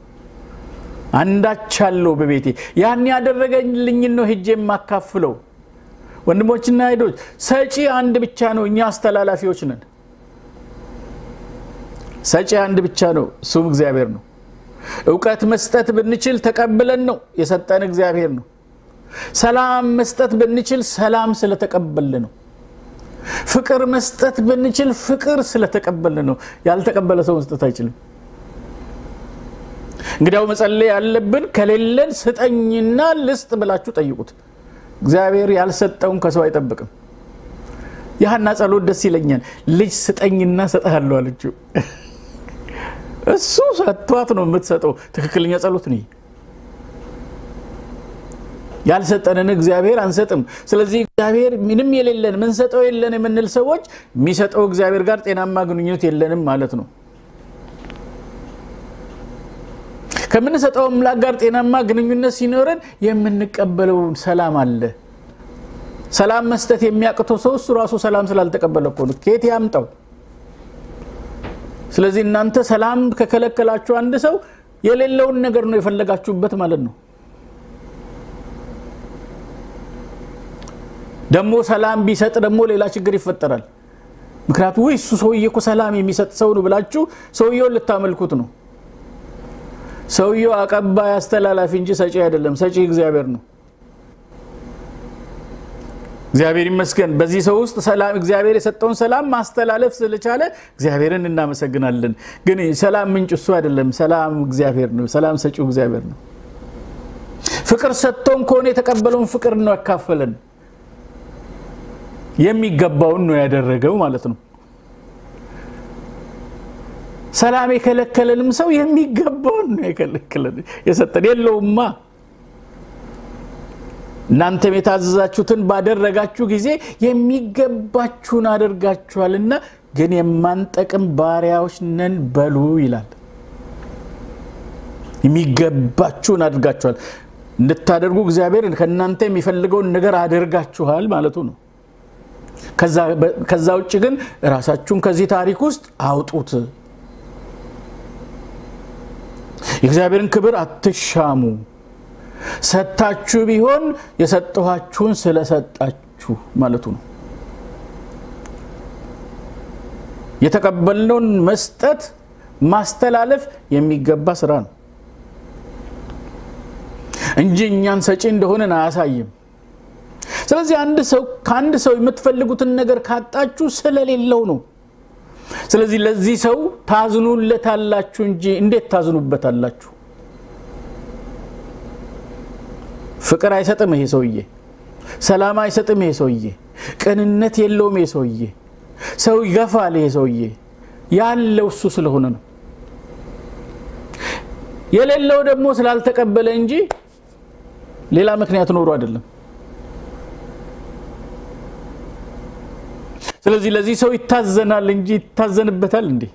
አንዳች አለው በቤቴ ያን ያደረገልኝን ነው ሄጄ የማካፍለው። ወንድሞችና ሄዶች ሰጪ አንድ ብቻ ነው። እኛ አስተላላፊዎች ነን። ሰጪ አንድ ብቻ ነው፣ እሱም እግዚአብሔር ነው። እውቀት መስጠት ብንችል ተቀብለን ነው የሰጠን እግዚአብሔር ነው። ሰላም መስጠት ብንችል ሰላም ስለተቀበል ነው። ፍቅር መስጠት ብንችል ፍቅር ስለተቀበል ነው። ያልተቀበለ ሰው መስጠት አይችልም። እንግዲያው መጸለይ ያለብን ከሌለን ስጠኝና ልስጥ ብላችሁ ጠይቁት። እግዚአብሔር ያልሰጠውን ከሰው አይጠብቅም። ያህና ጸሎት ደስ ይለኛል። ልጅ ስጠኝና ሰጠሃለሁ አለችው። እሱ ሰጥቷት ነው የምትሰጠው። ትክክለኛ ጸሎት ነው። ያልሰጠንን እግዚአብሔር አንሰጥም። ስለዚህ እግዚአብሔር ምንም የሌለን ምንሰጠው የለን የምንል ሰዎች የሚሰጠው እግዚአብሔር ጋር ጤናማ ግንኙነት የለንም ማለት ነው። ከምንሰጠው አምላክ ጋር ጤናማ ግንኙነት ሲኖረን የምንቀበለውን ሰላም አለ። ሰላም መስጠት የሚያቅተው ሰው እሱ ራሱ ሰላም ስላልተቀበለ እኮ ነው። ከየት ያምጣው? ስለዚህ እናንተ ሰላም ከከለከላችሁ አንድ ሰው የሌለውን ነገር ነው የፈለጋችሁበት ማለት ነው። ደግሞ ሰላም ቢሰጥ ደግሞ ሌላ ችግር ይፈጠራል። ምክንያቱ ወይ እሱ ሰውዬ እኮ ሰላም የሚሰጥ ሰው ነው ብላችሁ ሰውየውን ልታመልኩት ነው። ሰውየው አቀባይ አስተላላፊ እንጂ ሰጪ አይደለም። ሰጪ እግዚአብሔር ነው። እግዚአብሔር ይመስገን። በዚህ ሰው ውስጥ ሰላም እግዚአብሔር የሰጠውን ሰላም ማስተላለፍ ስለቻለ እግዚአብሔርን እናመሰግናለን። ግን ሰላም ምንጭ እሱ አይደለም። ሰላም እግዚአብሔር ነው። ሰላም ሰጪው እግዚአብሔር ነው። ፍቅር ሰጥቶን ከሆነ የተቀበለውን ፍቅር ነው ያካፈለን። የሚገባውን ነው ያደረገው ማለት ነው። ሰላም የከለከለንም ሰው የሚገባውን ነው የከለከለን የሰጠን የለውማ። እናንተም የታዘዛችሁትን ባደረጋችሁ ጊዜ የሚገባችሁን አድርጋችኋልና ግን የማንጠቅም ባሪያዎች ነን በሉ ይላል። የሚገባችሁን አድርጋችኋል እንድታደርጉ እግዚአብሔር ከእናንተ የሚፈልገውን ነገር አድርጋችኋል ማለቱ ነው። ከዛ ውጭ ግን ራሳችሁን ከዚህ ታሪክ ውስጥ አውጡት። የእግዚአብሔርን ክብር አትሻሙ። ሰጥታችሁ ቢሆን የሰጠኋችሁን ስለሰጣችሁ ማለቱ ነው። የተቀበልነውን መስጠት ማስተላለፍ የሚገባ ስራ ነው እንጂ እኛን ሰጪ እንደሆነን አያሳይም። ስለዚህ አንድ ሰው ከአንድ ሰው የምትፈልጉትን ነገር ካጣችሁ ስለሌለው ነው። ስለዚህ ለዚህ ሰው ታዝኑለታላችሁ እንጂ እንዴት ታዝኑበታላችሁ? ፍቅር አይሰጥም ይሄ ሰውዬ። ሰላም አይሰጥም ይሄ ሰውዬ። ቅንነት የለውም ይሄ ሰውዬ። ሰው ይገፋል ይሄ ሰውዬ። ያለው እሱ ስለሆነ ነው። የሌለው ደግሞ ስላልተቀበለ እንጂ ሌላ ምክንያት ኖሮ አይደለም። ስለዚህ ለዚህ ሰው ይታዘናል እንጂ ይታዘንበታል እንዴ?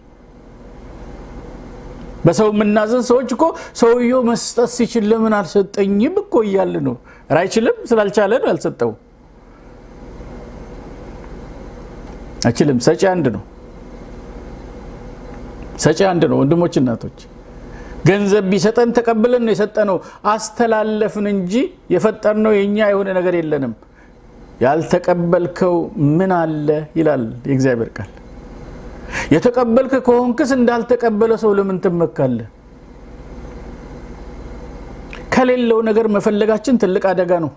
በሰው የምናዘን ሰዎች እኮ ሰውየው መስጠት ሲችል ለምን አልሰጠኝም እኮ እያለ ነው። አይችልም፣ ስላልቻለ ነው ያልሰጠው። አይችልም። ሰጪ አንድ ነው። ሰጪ አንድ ነው። ወንድሞች እናቶች፣ ገንዘብ ቢሰጠን ተቀብለን ነው የሰጠነው። አስተላለፍን እንጂ የፈጠርነው የእኛ የሆነ ነገር የለንም። ያልተቀበልከው ምን አለ ይላል የእግዚአብሔር ቃል። የተቀበልክ ከሆንክስ እንዳልተቀበለ ሰው ለምን ትመካለህ? ከሌለው ነገር መፈለጋችን ትልቅ አደጋ ነው።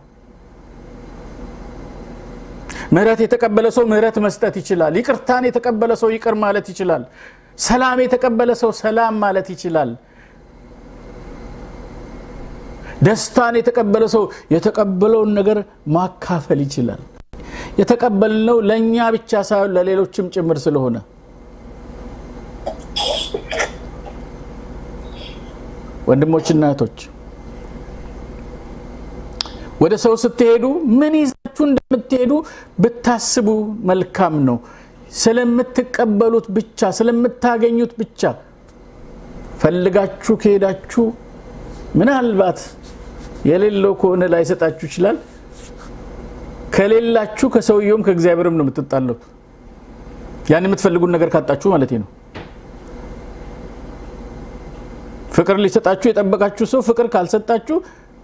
ምሕረት የተቀበለ ሰው ምሕረት መስጠት ይችላል። ይቅርታን የተቀበለ ሰው ይቅር ማለት ይችላል። ሰላም የተቀበለ ሰው ሰላም ማለት ይችላል። ደስታን የተቀበለ ሰው የተቀበለውን ነገር ማካፈል ይችላል። የተቀበልነው ለእኛ ብቻ ሳይሆን ለሌሎችም ጭምር ስለሆነ ወንድሞችና እህቶች ወደ ሰው ስትሄዱ ምን ይዛችሁ እንደምትሄዱ ብታስቡ መልካም ነው። ስለምትቀበሉት ብቻ ስለምታገኙት ብቻ ፈልጋችሁ ከሄዳችሁ ምናልባት የሌለው ከሆነ ላይሰጣችሁ ይችላል። ከሌላችሁ ከሰውየውም ከእግዚአብሔርም ነው የምትጣለው። ያን የምትፈልጉን ነገር ካጣችሁ ማለት ነው። ፍቅር ሊሰጣችሁ የጠበቃችሁ ሰው ፍቅር ካልሰጣችሁ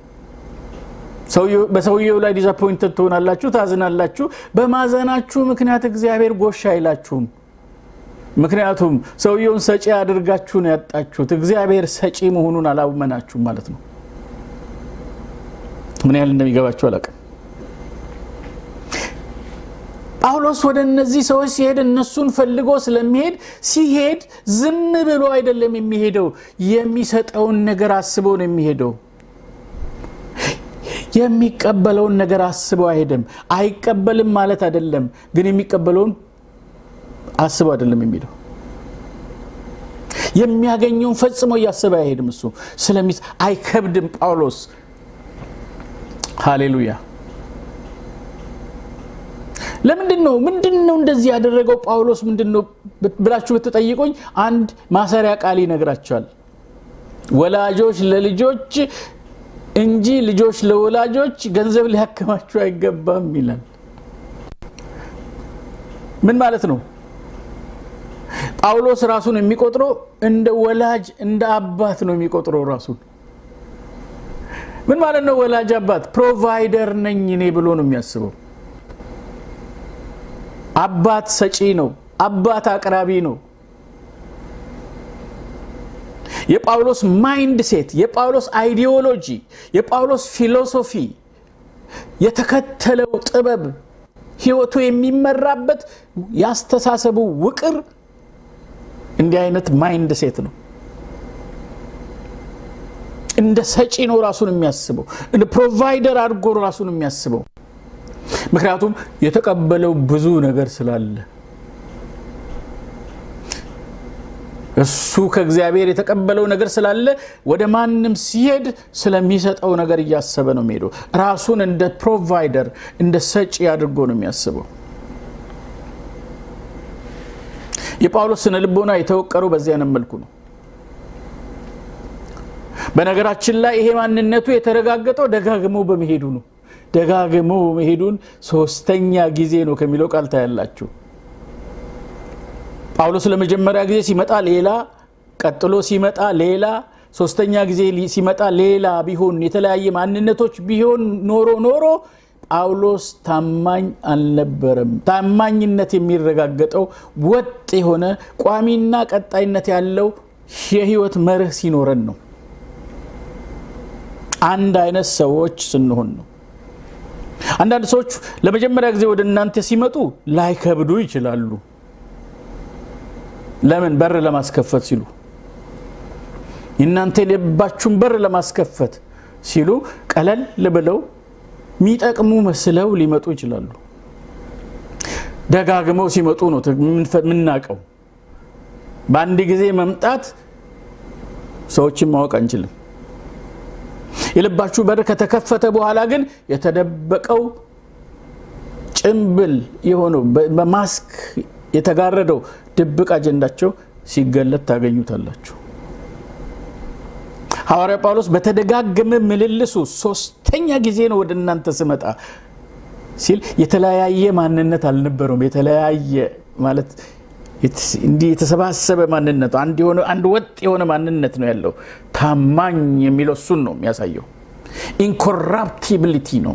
በሰውየው ላይ ዲዛፖይንትድ ትሆናላችሁ፣ ታዝናላችሁ። በማዘናችሁ ምክንያት እግዚአብሔር ጎሽ አይላችሁም። ምክንያቱም ሰውየውን ሰጪ አድርጋችሁ ነው ያጣችሁት። እግዚአብሔር ሰጪ መሆኑን አላመናችሁም ማለት ነው። ምን ያህል እንደሚገባችሁ አላውቅም። ጳውሎስ ወደ እነዚህ ሰዎች ሲሄድ እነሱን ፈልጎ ስለሚሄድ ሲሄድ ዝም ብሎ አይደለም የሚሄደው፣ የሚሰጠውን ነገር አስቦ ነው የሚሄደው። የሚቀበለውን ነገር አስበው አይሄድም። አይቀበልም ማለት አይደለም፣ ግን የሚቀበለውን አስበው አይደለም የሚሄደው። የሚያገኘውን ፈጽሞ እያሰበ አይሄድም። እሱ ስለሚ አይከብድም ጳውሎስ። ሃሌሉያ። ለምንድን ነው ምንድን ነው እንደዚህ ያደረገው ጳውሎስ ምንድን ነው ብላችሁ ብትጠይቁኝ አንድ ማሰሪያ ቃል ይነግራቸዋል። ወላጆች ለልጆች እንጂ ልጆች ለወላጆች ገንዘብ ሊያከማችሁ አይገባም ይላል። ምን ማለት ነው? ጳውሎስ ራሱን የሚቆጥረው እንደ ወላጅ እንደ አባት ነው የሚቆጥረው ራሱን። ምን ማለት ነው? ወላጅ አባት ፕሮቫይደር ነኝ እኔ ብሎ ነው የሚያስበው። አባት ሰጪ ነው። አባት አቅራቢ ነው። የጳውሎስ ማይንድ ሴት፣ የጳውሎስ አይዲዮሎጂ፣ የጳውሎስ ፊሎሶፊ፣ የተከተለው ጥበብ፣ ህይወቱ የሚመራበት ያስተሳሰቡ ውቅር እንዲህ አይነት ማይንድ ሴት ነው። እንደ ሰጪ ነው ራሱን የሚያስበው፣ እንደ ፕሮቫይደር አድርጎ ራሱን የሚያስበው። ምክንያቱም የተቀበለው ብዙ ነገር ስላለ እሱ ከእግዚአብሔር የተቀበለው ነገር ስላለ ወደ ማንም ሲሄድ ስለሚሰጠው ነገር እያሰበ ነው የሚሄደው። ራሱን እንደ ፕሮቫይደር እንደ ሰጪ አድርጎ ነው የሚያስበው። የጳውሎስ ስነ ልቦና የተወቀረው በዚህ አይነት መልኩ ነው። በነገራችን ላይ ይሄ ማንነቱ የተረጋገጠው ደጋግሞ በመሄዱ ነው። ደጋግሞ መሄዱን ሶስተኛ ጊዜ ነው ከሚለው ቃል ታያላችሁ። ጳውሎስ ለመጀመሪያ ጊዜ ሲመጣ ሌላ፣ ቀጥሎ ሲመጣ ሌላ፣ ሶስተኛ ጊዜ ሲመጣ ሌላ ቢሆን የተለያየ ማንነቶች ቢሆን ኖሮ ኖሮ ጳውሎስ ታማኝ አልነበረም። ታማኝነት የሚረጋገጠው ወጥ የሆነ ቋሚና ቀጣይነት ያለው የህይወት መርህ ሲኖረን ነው። አንድ አይነት ሰዎች ስንሆን ነው። አንዳንድ ሰዎች ለመጀመሪያ ጊዜ ወደ እናንተ ሲመጡ ላይከብዱ ይችላሉ። ለምን? በር ለማስከፈት ሲሉ የእናንተ የልባችሁን በር ለማስከፈት ሲሉ ቀለል ብለው የሚጠቅሙ መስለው ሊመጡ ይችላሉ። ደጋግመው ሲመጡ ነው የምናውቀው። በአንድ ጊዜ መምጣት ሰዎችን ማወቅ አንችልም። የልባችሁ በር ከተከፈተ በኋላ ግን የተደበቀው ጭምብል የሆነው በማስክ የተጋረደው ድብቅ አጀንዳቸው ሲገለጥ ታገኙታላችሁ። ሐዋርያ ጳውሎስ በተደጋገመ ምልልሱ ሶስተኛ ጊዜ ነው ወደ እናንተ ስመጣ ሲል የተለያየ ማንነት አልነበረውም። የተለያየ ማለት እንዲህ የተሰባሰበ ማንነት አንድ ወጥ የሆነ ማንነት ነው ያለው። ታማኝ የሚለው እሱን ነው የሚያሳየው። ኢንኮራፕቲቢሊቲ ነው።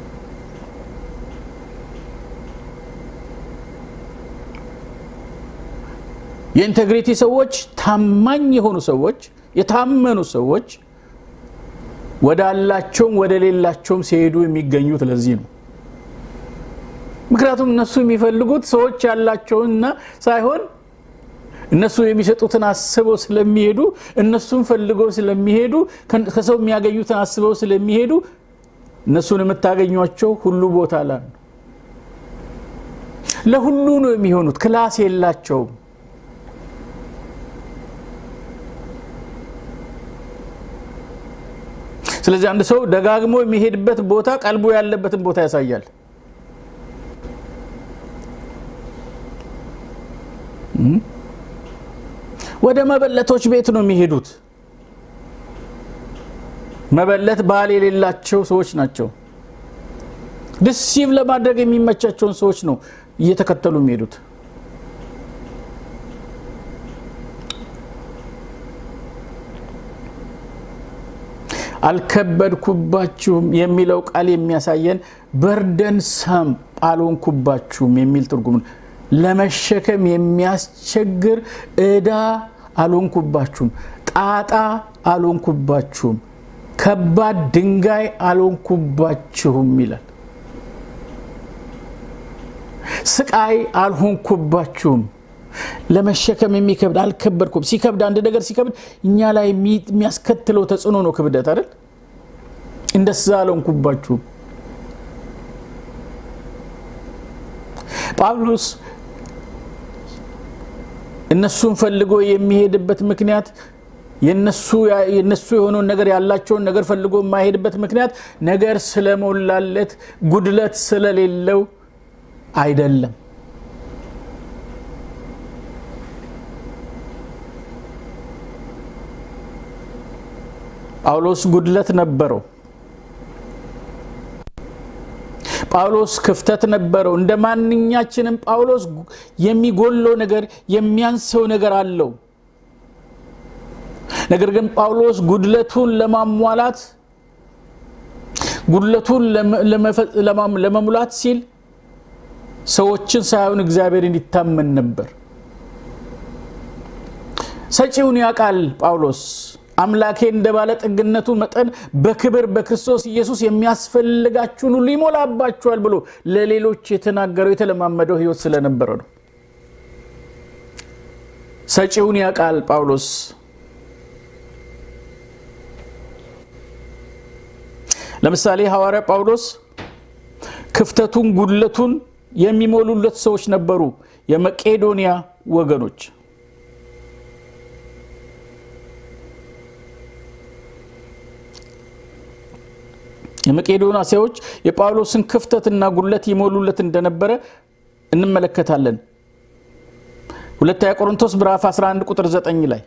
የኢንቴግሪቲ ሰዎች፣ ታማኝ የሆኑ ሰዎች፣ የታመኑ ሰዎች ወዳላቸውም ወደ ሌላቸውም ሲሄዱ የሚገኙት ለዚህ ነው። ምክንያቱም እነሱ የሚፈልጉት ሰዎች ያላቸውንና ሳይሆን እነሱ የሚሰጡትን አስበው ስለሚሄዱ እነሱን ፈልገው ስለሚሄዱ ከሰው የሚያገኙትን አስበው ስለሚሄዱ እነሱን የምታገኟቸው ሁሉ ቦታ ላይ ነው። ለሁሉ ነው የሚሆኑት። ክላስ የላቸውም። ስለዚህ አንድ ሰው ደጋግሞ የሚሄድበት ቦታ ቀልቡ ያለበትን ቦታ ያሳያል። ወደ መበለቶች ቤት ነው የሚሄዱት። መበለት ባል የሌላቸው ሰዎች ናቸው። ድሲቭ ለማድረግ የሚመቻቸውን ሰዎች ነው እየተከተሉ የሚሄዱት። አልከበድኩባችሁም የሚለው ቃል የሚያሳየን በርደን ሰም አልሆንኩባችሁም የሚል ትርጉም ነው። ለመሸከም የሚያስቸግር ዕዳ አልሆንኩባችሁም፣ ጣጣ አልሆንኩባችሁም፣ ከባድ ድንጋይ አልሆንኩባችሁም ይላል። ስቃይ አልሆንኩባችሁም። ለመሸከም የሚከብድ አልከበድኩም። ሲከብድ አንድ ነገር ሲከብድ እኛ ላይ የሚያስከትለው ተጽዕኖ ነው ክብደት አይደል? እንደዛ አልሆንኩባችሁም። ጳውሎስ እነሱን ፈልጎ የሚሄድበት ምክንያት የነሱ የሆነውን ነገር ያላቸውን ነገር ፈልጎ የማይሄድበት ምክንያት ነገር ስለሞላለት ጉድለት ስለሌለው አይደለም። ጳውሎስ ጉድለት ነበረው። ጳውሎስ ክፍተት ነበረው። እንደ ማንኛችንም ጳውሎስ የሚጎለው ነገር የሚያንሰው ነገር አለው። ነገር ግን ጳውሎስ ጉድለቱን ለማሟላት ጉድለቱን ለመሙላት ሲል ሰዎችን ሳይሆን እግዚአብሔርን ይታመን ነበር። ሰጪውን ያውቃል ጳውሎስ አምላኬ እንደ ባለጠግነቱ መጠን በክብር በክርስቶስ ኢየሱስ የሚያስፈልጋችሁን ሁሉ ይሞላባችኋል ብሎ ለሌሎች የተናገረው የተለማመደው ሕይወት ስለነበረ ነው። ሰጪውን ያውቃል ጳውሎስ። ለምሳሌ ሐዋርያ ጳውሎስ ክፍተቱን፣ ጉድለቱን የሚሞሉለት ሰዎች ነበሩ፣ የመቄዶንያ ወገኖች የመቄዶንያ ሰዎች የጳውሎስን ክፍተትና ጉድለት ይሞሉለት እንደነበረ እንመለከታለን። ሁለተኛ ቆሮንቶስ ምዕራፍ 11 ቁጥር 9 ላይ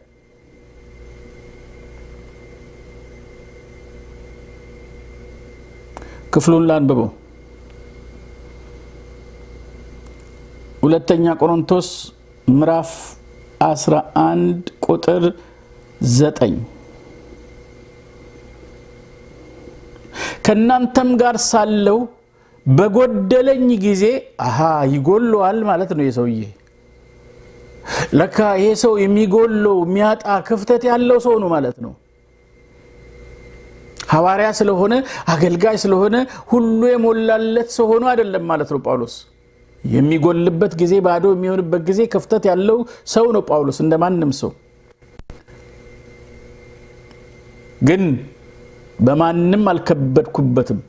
ክፍሉን ላንብበው። ሁለተኛ ቆሮንቶስ ምዕራፍ 11 ቁጥር 9 ከእናንተም ጋር ሳለው በጎደለኝ ጊዜ አሃ ይጎለዋል ማለት ነው። የሰውዬ ለካ ይሄ ሰው የሚጎለው የሚያጣ ክፍተት ያለው ሰው ነው ማለት ነው። ሐዋርያ ስለሆነ አገልጋይ ስለሆነ ሁሉ የሞላለት ሰው ሆኖ አይደለም ማለት ነው። ጳውሎስ የሚጎልበት ጊዜ፣ ባዶ የሚሆንበት ጊዜ ክፍተት ያለው ሰው ነው ጳውሎስ እንደ ማንም ሰው ግን በማንም አልከበድኩበትም።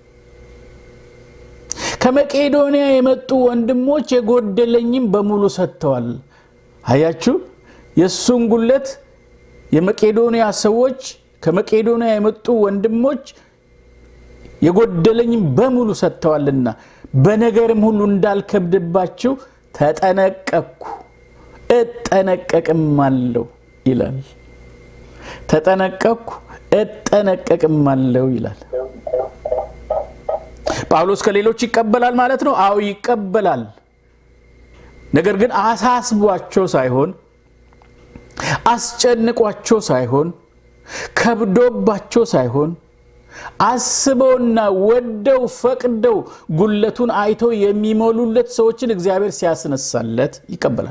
ከመቄዶንያ የመጡ ወንድሞች የጎደለኝም በሙሉ ሰጥተዋል። አያችሁ፣ የእሱን ጉለት የመቄዶንያ ሰዎች ከመቄዶንያ የመጡ ወንድሞች የጎደለኝም በሙሉ ሰጥተዋልና በነገርም ሁሉ እንዳልከብድባችሁ ተጠነቀቅኩ እጠነቀቅም አለው ይላል። ተጠነቀቅኩ እጠነቀቅም አለው ይላል። ጳውሎስ ከሌሎች ይቀበላል ማለት ነው። አዎ ይቀበላል። ነገር ግን አሳስቧቸው ሳይሆን አስጨንቋቸው ሳይሆን ከብዶባቸው ሳይሆን አስበውና ወደው ፈቅደው ጉለቱን አይተው የሚሞሉለት ሰዎችን እግዚአብሔር ሲያስነሳለት ይቀበላል።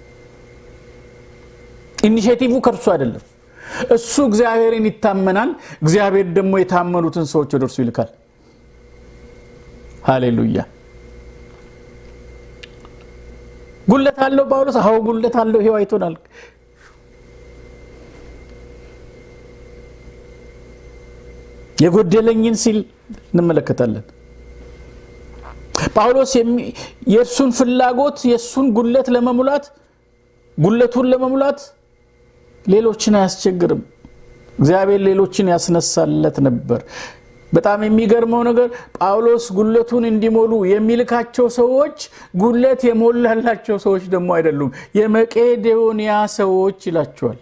ኢኒሼቲቭ ከእርሱ አይደለም። እሱ እግዚአብሔርን ይታመናል። እግዚአብሔር ደግሞ የታመኑትን ሰዎች ወደ እርሱ ይልካል። ሃሌሉያ። ጉለት አለው ጳውሎስ? አዎ ጉለት አለው። ይሄው አይቶናል። የጎደለኝን ሲል እንመለከታለን። ጳውሎስ የእርሱን ፍላጎት የእሱን ጉለት ለመሙላት ጉለቱን ለመሙላት ሌሎችን አያስቸግርም። እግዚአብሔር ሌሎችን ያስነሳለት ነበር። በጣም የሚገርመው ነገር ጳውሎስ ጉለቱን እንዲሞሉ የሚልካቸው ሰዎች ጉለት የሞላላቸው ሰዎች ደግሞ አይደሉም፣ የመቄዶንያ ሰዎች ይላቸዋል።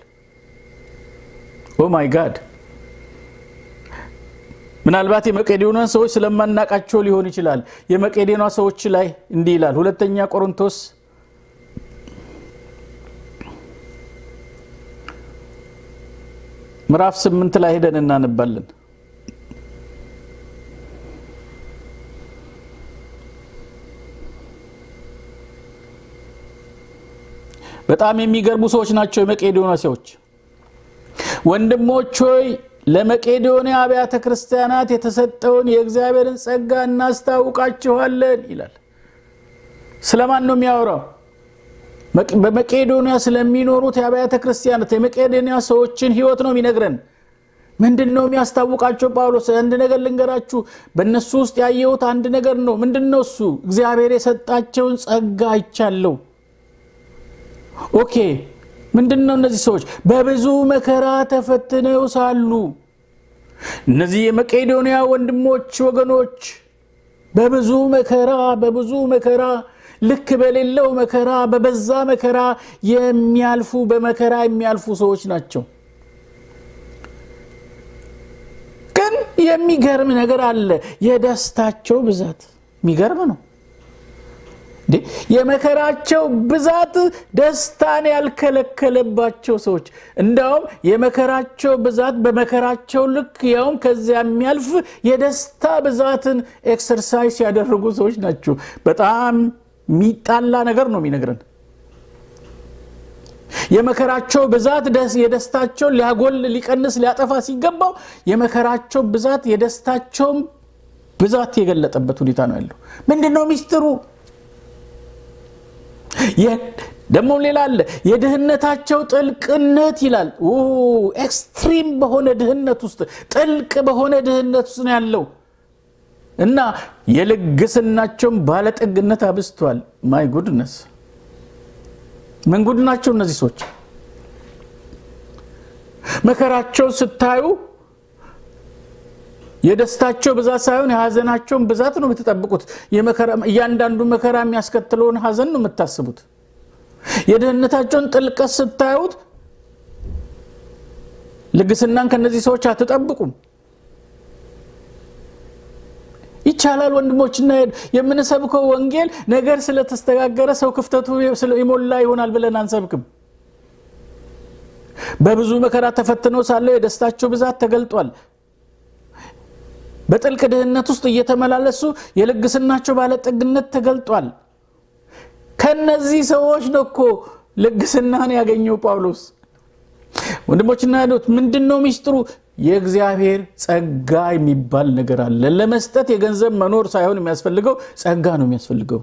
ኦ ማይ ጋድ! ምናልባት የመቄዶንያ ሰዎች ስለማናቃቸው ሊሆን ይችላል። የመቄዶንያ ሰዎች ላይ እንዲህ ይላል ሁለተኛ ቆሮንቶስ ምዕራፍ ስምንት ላይ ሄደን እናነባለን። በጣም የሚገርሙ ሰዎች ናቸው የመቄዶንያ ሰዎች። ወንድሞች ሆይ ለመቄዶንያ አብያተ ክርስቲያናት የተሰጠውን የእግዚአብሔርን ጸጋ እናስታውቃችኋለን ይላል። ስለማን ነው የሚያወራው? በመቄዶንያ ስለሚኖሩት የአብያተ ክርስቲያናት የመቄዶንያ ሰዎችን ሕይወት ነው የሚነግረን። ምንድን ነው የሚያስታውቃቸው? ጳውሎስ አንድ ነገር ልንገራችሁ፣ በእነሱ ውስጥ ያየሁት አንድ ነገር ነው። ምንድን ነው እሱ? እግዚአብሔር የሰጣቸውን ጸጋ አይቻለሁ። ኦኬ ምንድን ነው እነዚህ ሰዎች በብዙ መከራ ተፈትነው ሳሉ እነዚህ የመቄዶንያ ወንድሞች ወገኖች በብዙ መከራ በብዙ መከራ ልክ በሌለው መከራ በበዛ መከራ የሚያልፉ በመከራ የሚያልፉ ሰዎች ናቸው። ግን የሚገርም ነገር አለ። የደስታቸው ብዛት የሚገርም ነው። የመከራቸው ብዛት ደስታን ያልከለከለባቸው ሰዎች እንዳውም የመከራቸው ብዛት በመከራቸው ልክ ያውም ከዚያ የሚያልፍ የደስታ ብዛትን ኤክሰርሳይዝ ያደረጉ ሰዎች ናቸው። በጣም የሚጣላ ነገር ነው የሚነግረን። የመከራቸው ብዛት የደስታቸውን ሊያጎል ሊቀንስ ሊያጠፋ ሲገባው የመከራቸው ብዛት የደስታቸውን ብዛት የገለጠበት ሁኔታ ነው ያለው። ምንድን ነው ሚስጥሩ? ደግሞም ሌላ አለ። የድህነታቸው ጥልቅነት ይላል። ኤክስትሪም በሆነ ድህነት ውስጥ ጥልቅ በሆነ ድህነት ውስጥ ነው ያለው እና የልግስናቸውን ባለጠግነት አብዝቷል። ማይ ጉድነስ ምን ጉድ ናቸው እነዚህ ሰዎች! መከራቸውን ስታዩ የደስታቸው ብዛት ሳይሆን የሀዘናቸውን ብዛት ነው የምትጠብቁት። እያንዳንዱ መከራ የሚያስከትለውን ሀዘን ነው የምታስቡት። የድህነታቸውን ጥልቀት ስታዩት ልግስናን ከነዚህ ሰዎች አትጠብቁም። ይቻላል ወንድሞችና የምንሰብከው ወንጌል ነገር ስለተስተጋገረ ሰው ክፍተቱ የሞላ ይሆናል ብለን አንሰብክም። በብዙ መከራ ተፈትነው ሳለው የደስታቸው ብዛት ተገልጧል። በጥልቅ ድህነት ውስጥ እየተመላለሱ የልግስናቸው ባለጠግነት ተገልጧል። ከነዚህ ሰዎች ነው እኮ ልግስናን ያገኘው ጳውሎስ። ወንድሞችና እህቶች ምንድን ነው ሚስጥሩ? የእግዚአብሔር ጸጋ የሚባል ነገር አለ። ለመስጠት የገንዘብ መኖር ሳይሆን የሚያስፈልገው ጸጋ ነው የሚያስፈልገው።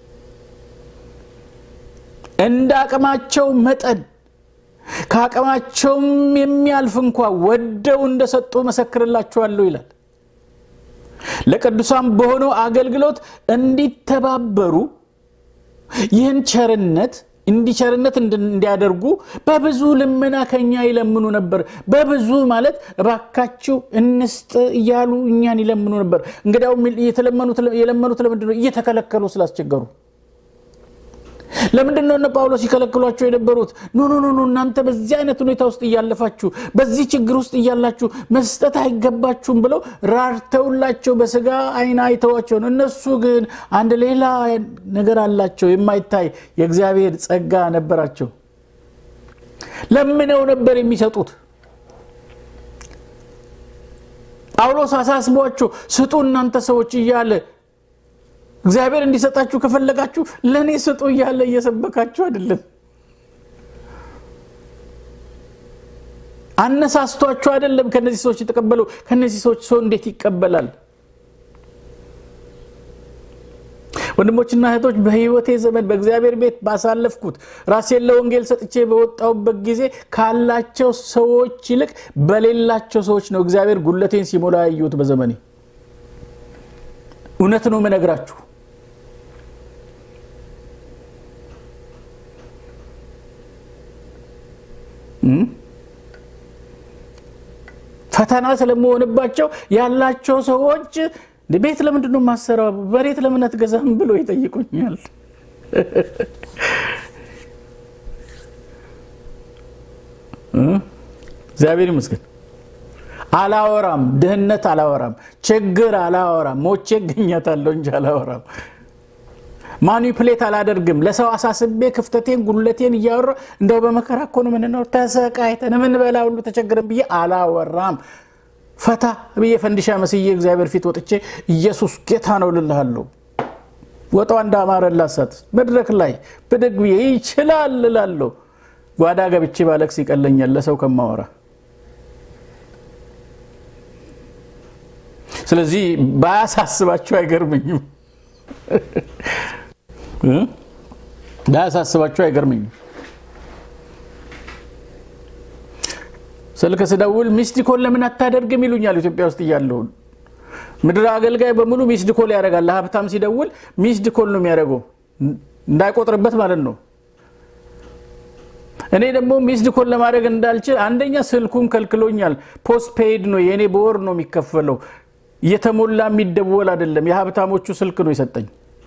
እንደ አቅማቸው መጠን ከአቅማቸውም የሚያልፍ እንኳ ወደው እንደሰጡ መሰክርላቸዋለሁ ይላል። ለቅዱሳን በሆነው አገልግሎት እንዲተባበሩ ይህን ቸርነት እንዲቸርነት እንዲያደርጉ በብዙ ልመና ከኛ ይለምኑ ነበር። በብዙ ማለት እባካችሁ እንስጥ እያሉ እኛን ይለምኑ ነበር። እንግዲያው የለመኑት ለምንድን ነው? እየተከለከሉ ስላስቸገሩ። ለምንድን ነው እነ ጳውሎስ ይከለክሏቸው የነበሩት? ኖ ኖ ኖ እናንተ በዚህ አይነት ሁኔታ ውስጥ እያለፋችሁ በዚህ ችግር ውስጥ እያላችሁ መስጠት አይገባችሁም ብለው ራርተውላቸው በስጋ አይን አይተዋቸው ነው። እነሱ ግን አንድ ሌላ ነገር አላቸው፣ የማይታይ የእግዚአብሔር ጸጋ ነበራቸው። ለምነው ነበር የሚሰጡት። ጳውሎስ አሳስቧቸው ስጡ እናንተ ሰዎች እያለ እግዚአብሔር እንዲሰጣችሁ ከፈለጋችሁ ለእኔ ስጡ እያለ እየሰበካችሁ አይደለም። አነሳስቷችሁ አይደለም ከነዚህ ሰዎች የተቀበለው። ከነዚህ ሰዎች ሰው እንዴት ይቀበላል? ወንድሞችና እህቶች በሕይወቴ ዘመን በእግዚአብሔር ቤት ባሳለፍኩት ራሴን ለወንጌል ሰጥቼ በወጣሁበት ጊዜ ካላቸው ሰዎች ይልቅ በሌላቸው ሰዎች ነው እግዚአብሔር ጉለቴን ሲሞላ ያየሁት በዘመኔ። እውነት ነው የምነግራችሁ። ፈተና ስለመሆንባቸው ያላቸው ሰዎች ቤት ለምንድን ነው የማሰራው? መሬት ለምን አትገዛም ብሎ ይጠይቁኛል። እግዚአብሔር ይመስገን። አላወራም፣ ድህነት አላወራም፣ ችግር አላወራም። ሞቼ እገኛታለሁ እንጂ አላወራም። ማኒፕሌት አላደርግም። ለሰው አሳስቤ ክፍተቴን ጉለቴን እያወራ እንደው በመከራ እኮ ነው የምንኖር ተሰቃይተን የምንበላ ሁሉ ተቸግረን ብዬ አላወራም። ፈታ ብዬ ፈንዲሻ መስዬ እግዚአብሔር ፊት ወጥቼ ኢየሱስ ጌታ ነው ልልሃለሁ። ወጣ እንዳማረላሳት መድረክ ላይ ብድግ ብዬ ይችላል እላለሁ። ጓዳ ገብቼ ባለቅስ ይቀለኛል ለሰው ከማወራ። ስለዚህ ባያሳስባቸው አይገርምኝም ባያሳስባቸው አይገርምኝም። ስልክ ስደውል ሚስድ ኮል ለምን አታደርግም ይሉኛል። ኢትዮጵያ ውስጥ እያለሁ ምድር አገልጋይ በሙሉ ሚስድ ኮል ያደርጋል። ለሀብታም ሲደውል ሚስድ ኮል ነው የሚያደርገው እንዳይቆጥርበት ማለት ነው። እኔ ደግሞ ሚስድ ኮል ለማድረግ እንዳልችል አንደኛ ስልኩም ከልክሎኛል። ፖስት ፔይድ ነው የእኔ በወር ነው የሚከፈለው። እየተሞላ የሚደወል አይደለም። የሀብታሞቹ ስልክ ነው የሰጠኝ።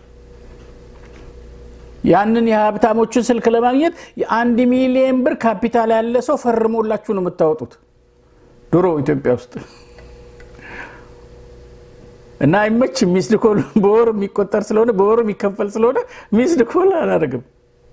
ያንን የሀብታሞቹን ስልክ ለማግኘት የአንድ ሚሊየን ብር ካፒታል ያለ ሰው ፈርሞላችሁ ነው የምታወጡት ድሮ ኢትዮጵያ ውስጥ እና አይመችም። ሚስድ ኮል በወር የሚቆጠር ስለሆነ በወር የሚከፈል ስለሆነ ሚስድ ኮል አላደርግም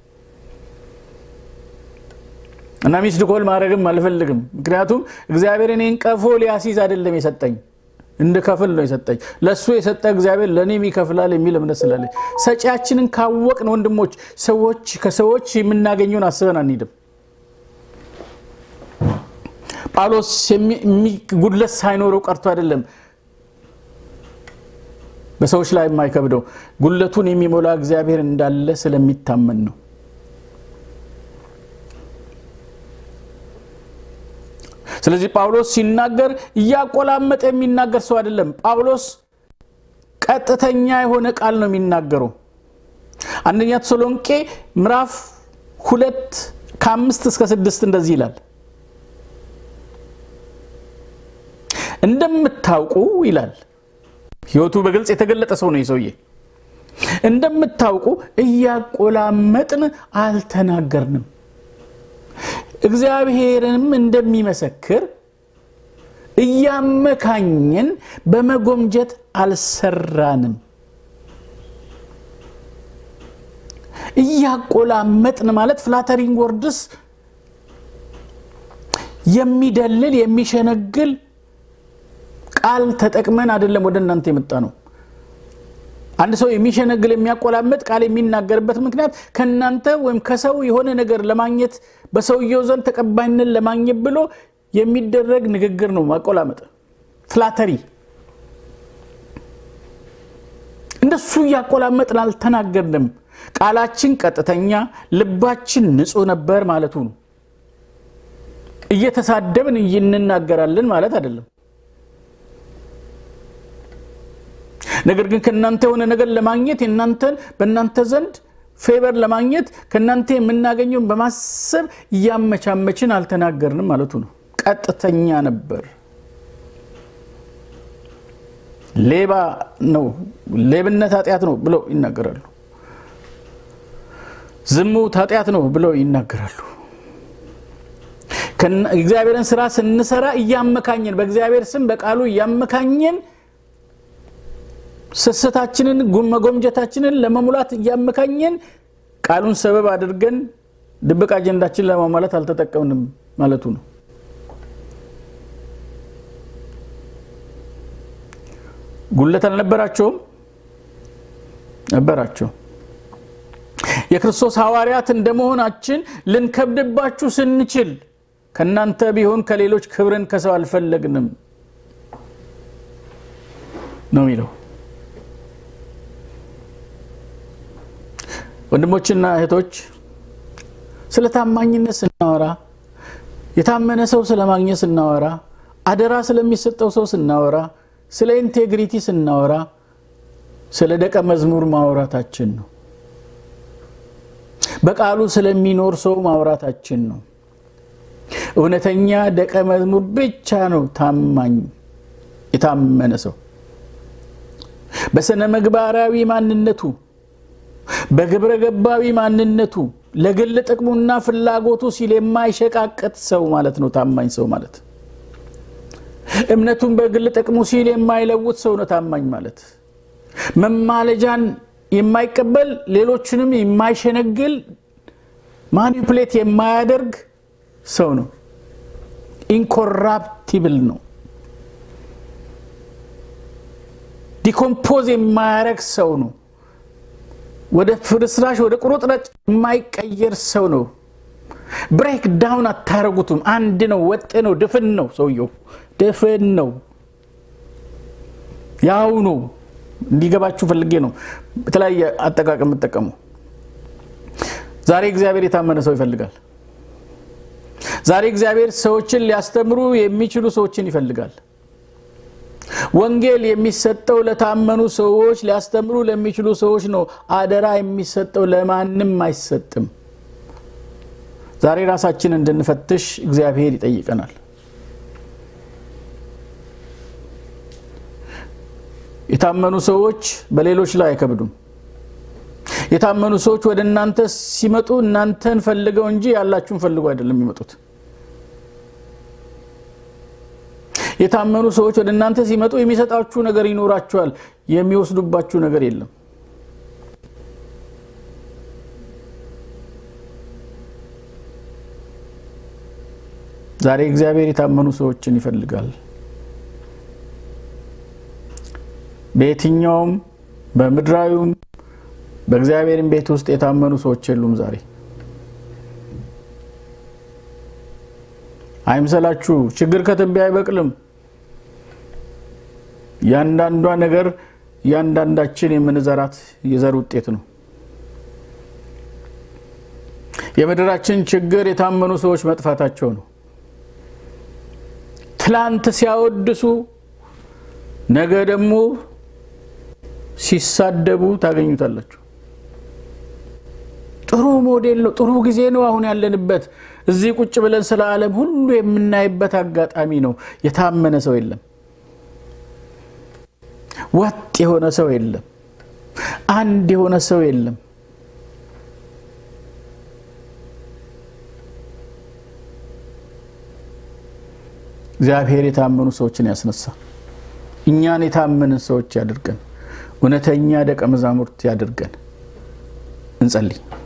እና ሚስድ ኮል ማድረግም አልፈልግም። ምክንያቱም እግዚአብሔር እኔን ቀፎ ሊያሲዝ አይደለም የሰጠኝ እንድከፍል ነው የሰጠኝ። ለእሱ የሰጠ እግዚአብሔር ለእኔም ይከፍላል የሚል እምነት ስላለኝ ሰጪያችንን ካወቅን ወንድሞች ሰዎች ከሰዎች የምናገኘውን አስበን አንሄድም። ጳውሎስ ጉድለት ሳይኖረው ቀርቶ አይደለም በሰዎች ላይ የማይከብደው ጉድለቱን የሚሞላ እግዚአብሔር እንዳለ ስለሚታመን ነው። ስለዚህ ጳውሎስ ሲናገር እያቆላመጠ የሚናገር ሰው አይደለም። ጳውሎስ ቀጥተኛ የሆነ ቃል ነው የሚናገረው። አንደኛ ተሰሎንቄ ምዕራፍ ሁለት ከአምስት እስከ ስድስት እንደዚህ ይላል። እንደምታውቁ ይላል። ሕይወቱ በግልጽ የተገለጠ ሰው ነው የሰውዬ። እንደምታውቁ እያቆላመጥን አልተናገርንም እግዚአብሔርንም እንደሚመሰክር እያመካኘን በመጎምጀት አልሰራንም። እያቆላመጥን ማለት ፍላተሪንግ ወርድስ የሚደልል የሚሸነግል ቃል ተጠቅመን አይደለም ወደ እናንተ የመጣ ነው። አንድ ሰው የሚሸነግል የሚያቆላመጥ ቃል የሚናገርበት ምክንያት ከእናንተ ወይም ከሰው የሆነ ነገር ለማግኘት በሰውየው ዘንድ ተቀባይነት ለማግኘት ብሎ የሚደረግ ንግግር ነው። ማቆላመጥ ፍላተሪ። እንደሱ እያቆላመጥን አልተናገርንም። ቃላችን ቀጥተኛ፣ ልባችን ንጹሕ ነበር ማለቱ ነው። እየተሳደብን እንናገራለን ማለት አይደለም። ነገር ግን ከእናንተ የሆነ ነገር ለማግኘት የእናንተን በእናንተ ዘንድ ፌቨር ለማግኘት ከእናንተ የምናገኘውን በማሰብ እያመቻመችን አልተናገርንም ማለቱ ነው። ቀጥተኛ ነበር። ሌባ ነው፣ ሌብነት ኃጢአት ነው ብለው ይናገራሉ። ዝሙት ኃጢአት ነው ብለው ይናገራሉ። እግዚአብሔርን ስራ ስንሰራ እያመካኘን በእግዚአብሔር ስም በቃሉ እያመካኘን ስስታችንን መጎምጀታችንን ለመሙላት እያመካኘን ቃሉን ሰበብ አድርገን ድብቅ አጀንዳችን ለማሟላት አልተጠቀምንም ማለቱ ነው። ጉለት አልነበራቸውም? ነበራቸው። የክርስቶስ ሐዋርያት እንደመሆናችን ልንከብድባችሁ ስንችል ከእናንተ ቢሆን ከሌሎች ክብርን ከሰው አልፈለግንም ነው የሚለው። ወንድሞችና እህቶች ስለ ታማኝነት ስናወራ የታመነ ሰው ስለማግኘት ስናወራ አደራ ስለሚሰጠው ሰው ስናወራ ስለ ኢንቴግሪቲ ስናወራ ስለ ደቀ መዝሙር ማውራታችን ነው። በቃሉ ስለሚኖር ሰው ማውራታችን ነው። እውነተኛ ደቀ መዝሙር ብቻ ነው ታማኝ የታመነ ሰው በስነ ምግባራዊ ማንነቱ በግብረ ገባዊ ማንነቱ ለግል ጥቅሙና ፍላጎቱ ሲል የማይሸቃቀጥ ሰው ማለት ነው ታማኝ ሰው ማለት። እምነቱን በግል ጥቅሙ ሲል የማይለውጥ ሰው ነው ታማኝ ማለት። መማለጃን የማይቀበል ሌሎችንም የማይሸነግል ማኒፕሌት የማያደርግ ሰው ነው። ኢንኮራፕቲብል ነው። ዲኮምፖዝ የማያረግ ሰው ነው። ወደ ፍርስራሽ ወደ ቁርጥራጭ የማይቀየር ሰው ነው። ብሬክ ዳውን አታረጉትም። አንድ ነው፣ ወጥ ነው፣ ድፍን ነው። ሰውየው ድፍን ነው፣ ያው ነው። እንዲገባችሁ ፈልጌ ነው በተለያየ አጠቃቀም የምጠቀሙ። ዛሬ እግዚአብሔር የታመነ ሰው ይፈልጋል። ዛሬ እግዚአብሔር ሰዎችን ሊያስተምሩ የሚችሉ ሰዎችን ይፈልጋል። ወንጌል የሚሰጠው ለታመኑ ሰዎች ሊያስተምሩ ለሚችሉ ሰዎች ነው። አደራ የሚሰጠው ለማንም አይሰጥም። ዛሬ ራሳችን እንድንፈትሽ እግዚአብሔር ይጠይቀናል። የታመኑ ሰዎች በሌሎች ላይ አይከብዱም። የታመኑ ሰዎች ወደ እናንተ ሲመጡ እናንተን ፈልገው እንጂ ያላችሁን ፈልገው አይደለም የሚመጡት። የታመኑ ሰዎች ወደ እናንተ ሲመጡ የሚሰጣችሁ ነገር ይኖራችኋል፣ የሚወስዱባችሁ ነገር የለም። ዛሬ እግዚአብሔር የታመኑ ሰዎችን ይፈልጋል። በየትኛውም በምድራዊውም በእግዚአብሔርም ቤት ውስጥ የታመኑ ሰዎች የሉም። ዛሬ አይምሰላችሁ፣ ችግር ከትቢያ አይበቅልም። ያንዳንዷ ነገር እያንዳንዳችን የምንዘራት የዘር ውጤት ነው። የምድራችን ችግር የታመኑ ሰዎች መጥፋታቸው ነው። ትላንት ሲያወድሱ ነገ ደግሞ ሲሳደቡ ታገኙታላችሁ። ጥሩ ሞዴል ነው። ጥሩ ጊዜ ነው አሁን ያለንበት። እዚህ ቁጭ ብለን ስለ ዓለም ሁሉ የምናይበት አጋጣሚ ነው። የታመነ ሰው የለም። ወጥ የሆነ ሰው የለም። አንድ የሆነ ሰው የለም። እግዚአብሔር የታመኑ ሰዎችን ያስነሳ። እኛን የታመንን ሰዎች ያድርገን። እውነተኛ ደቀ መዛሙርት ያድርገን። እንጸልይ።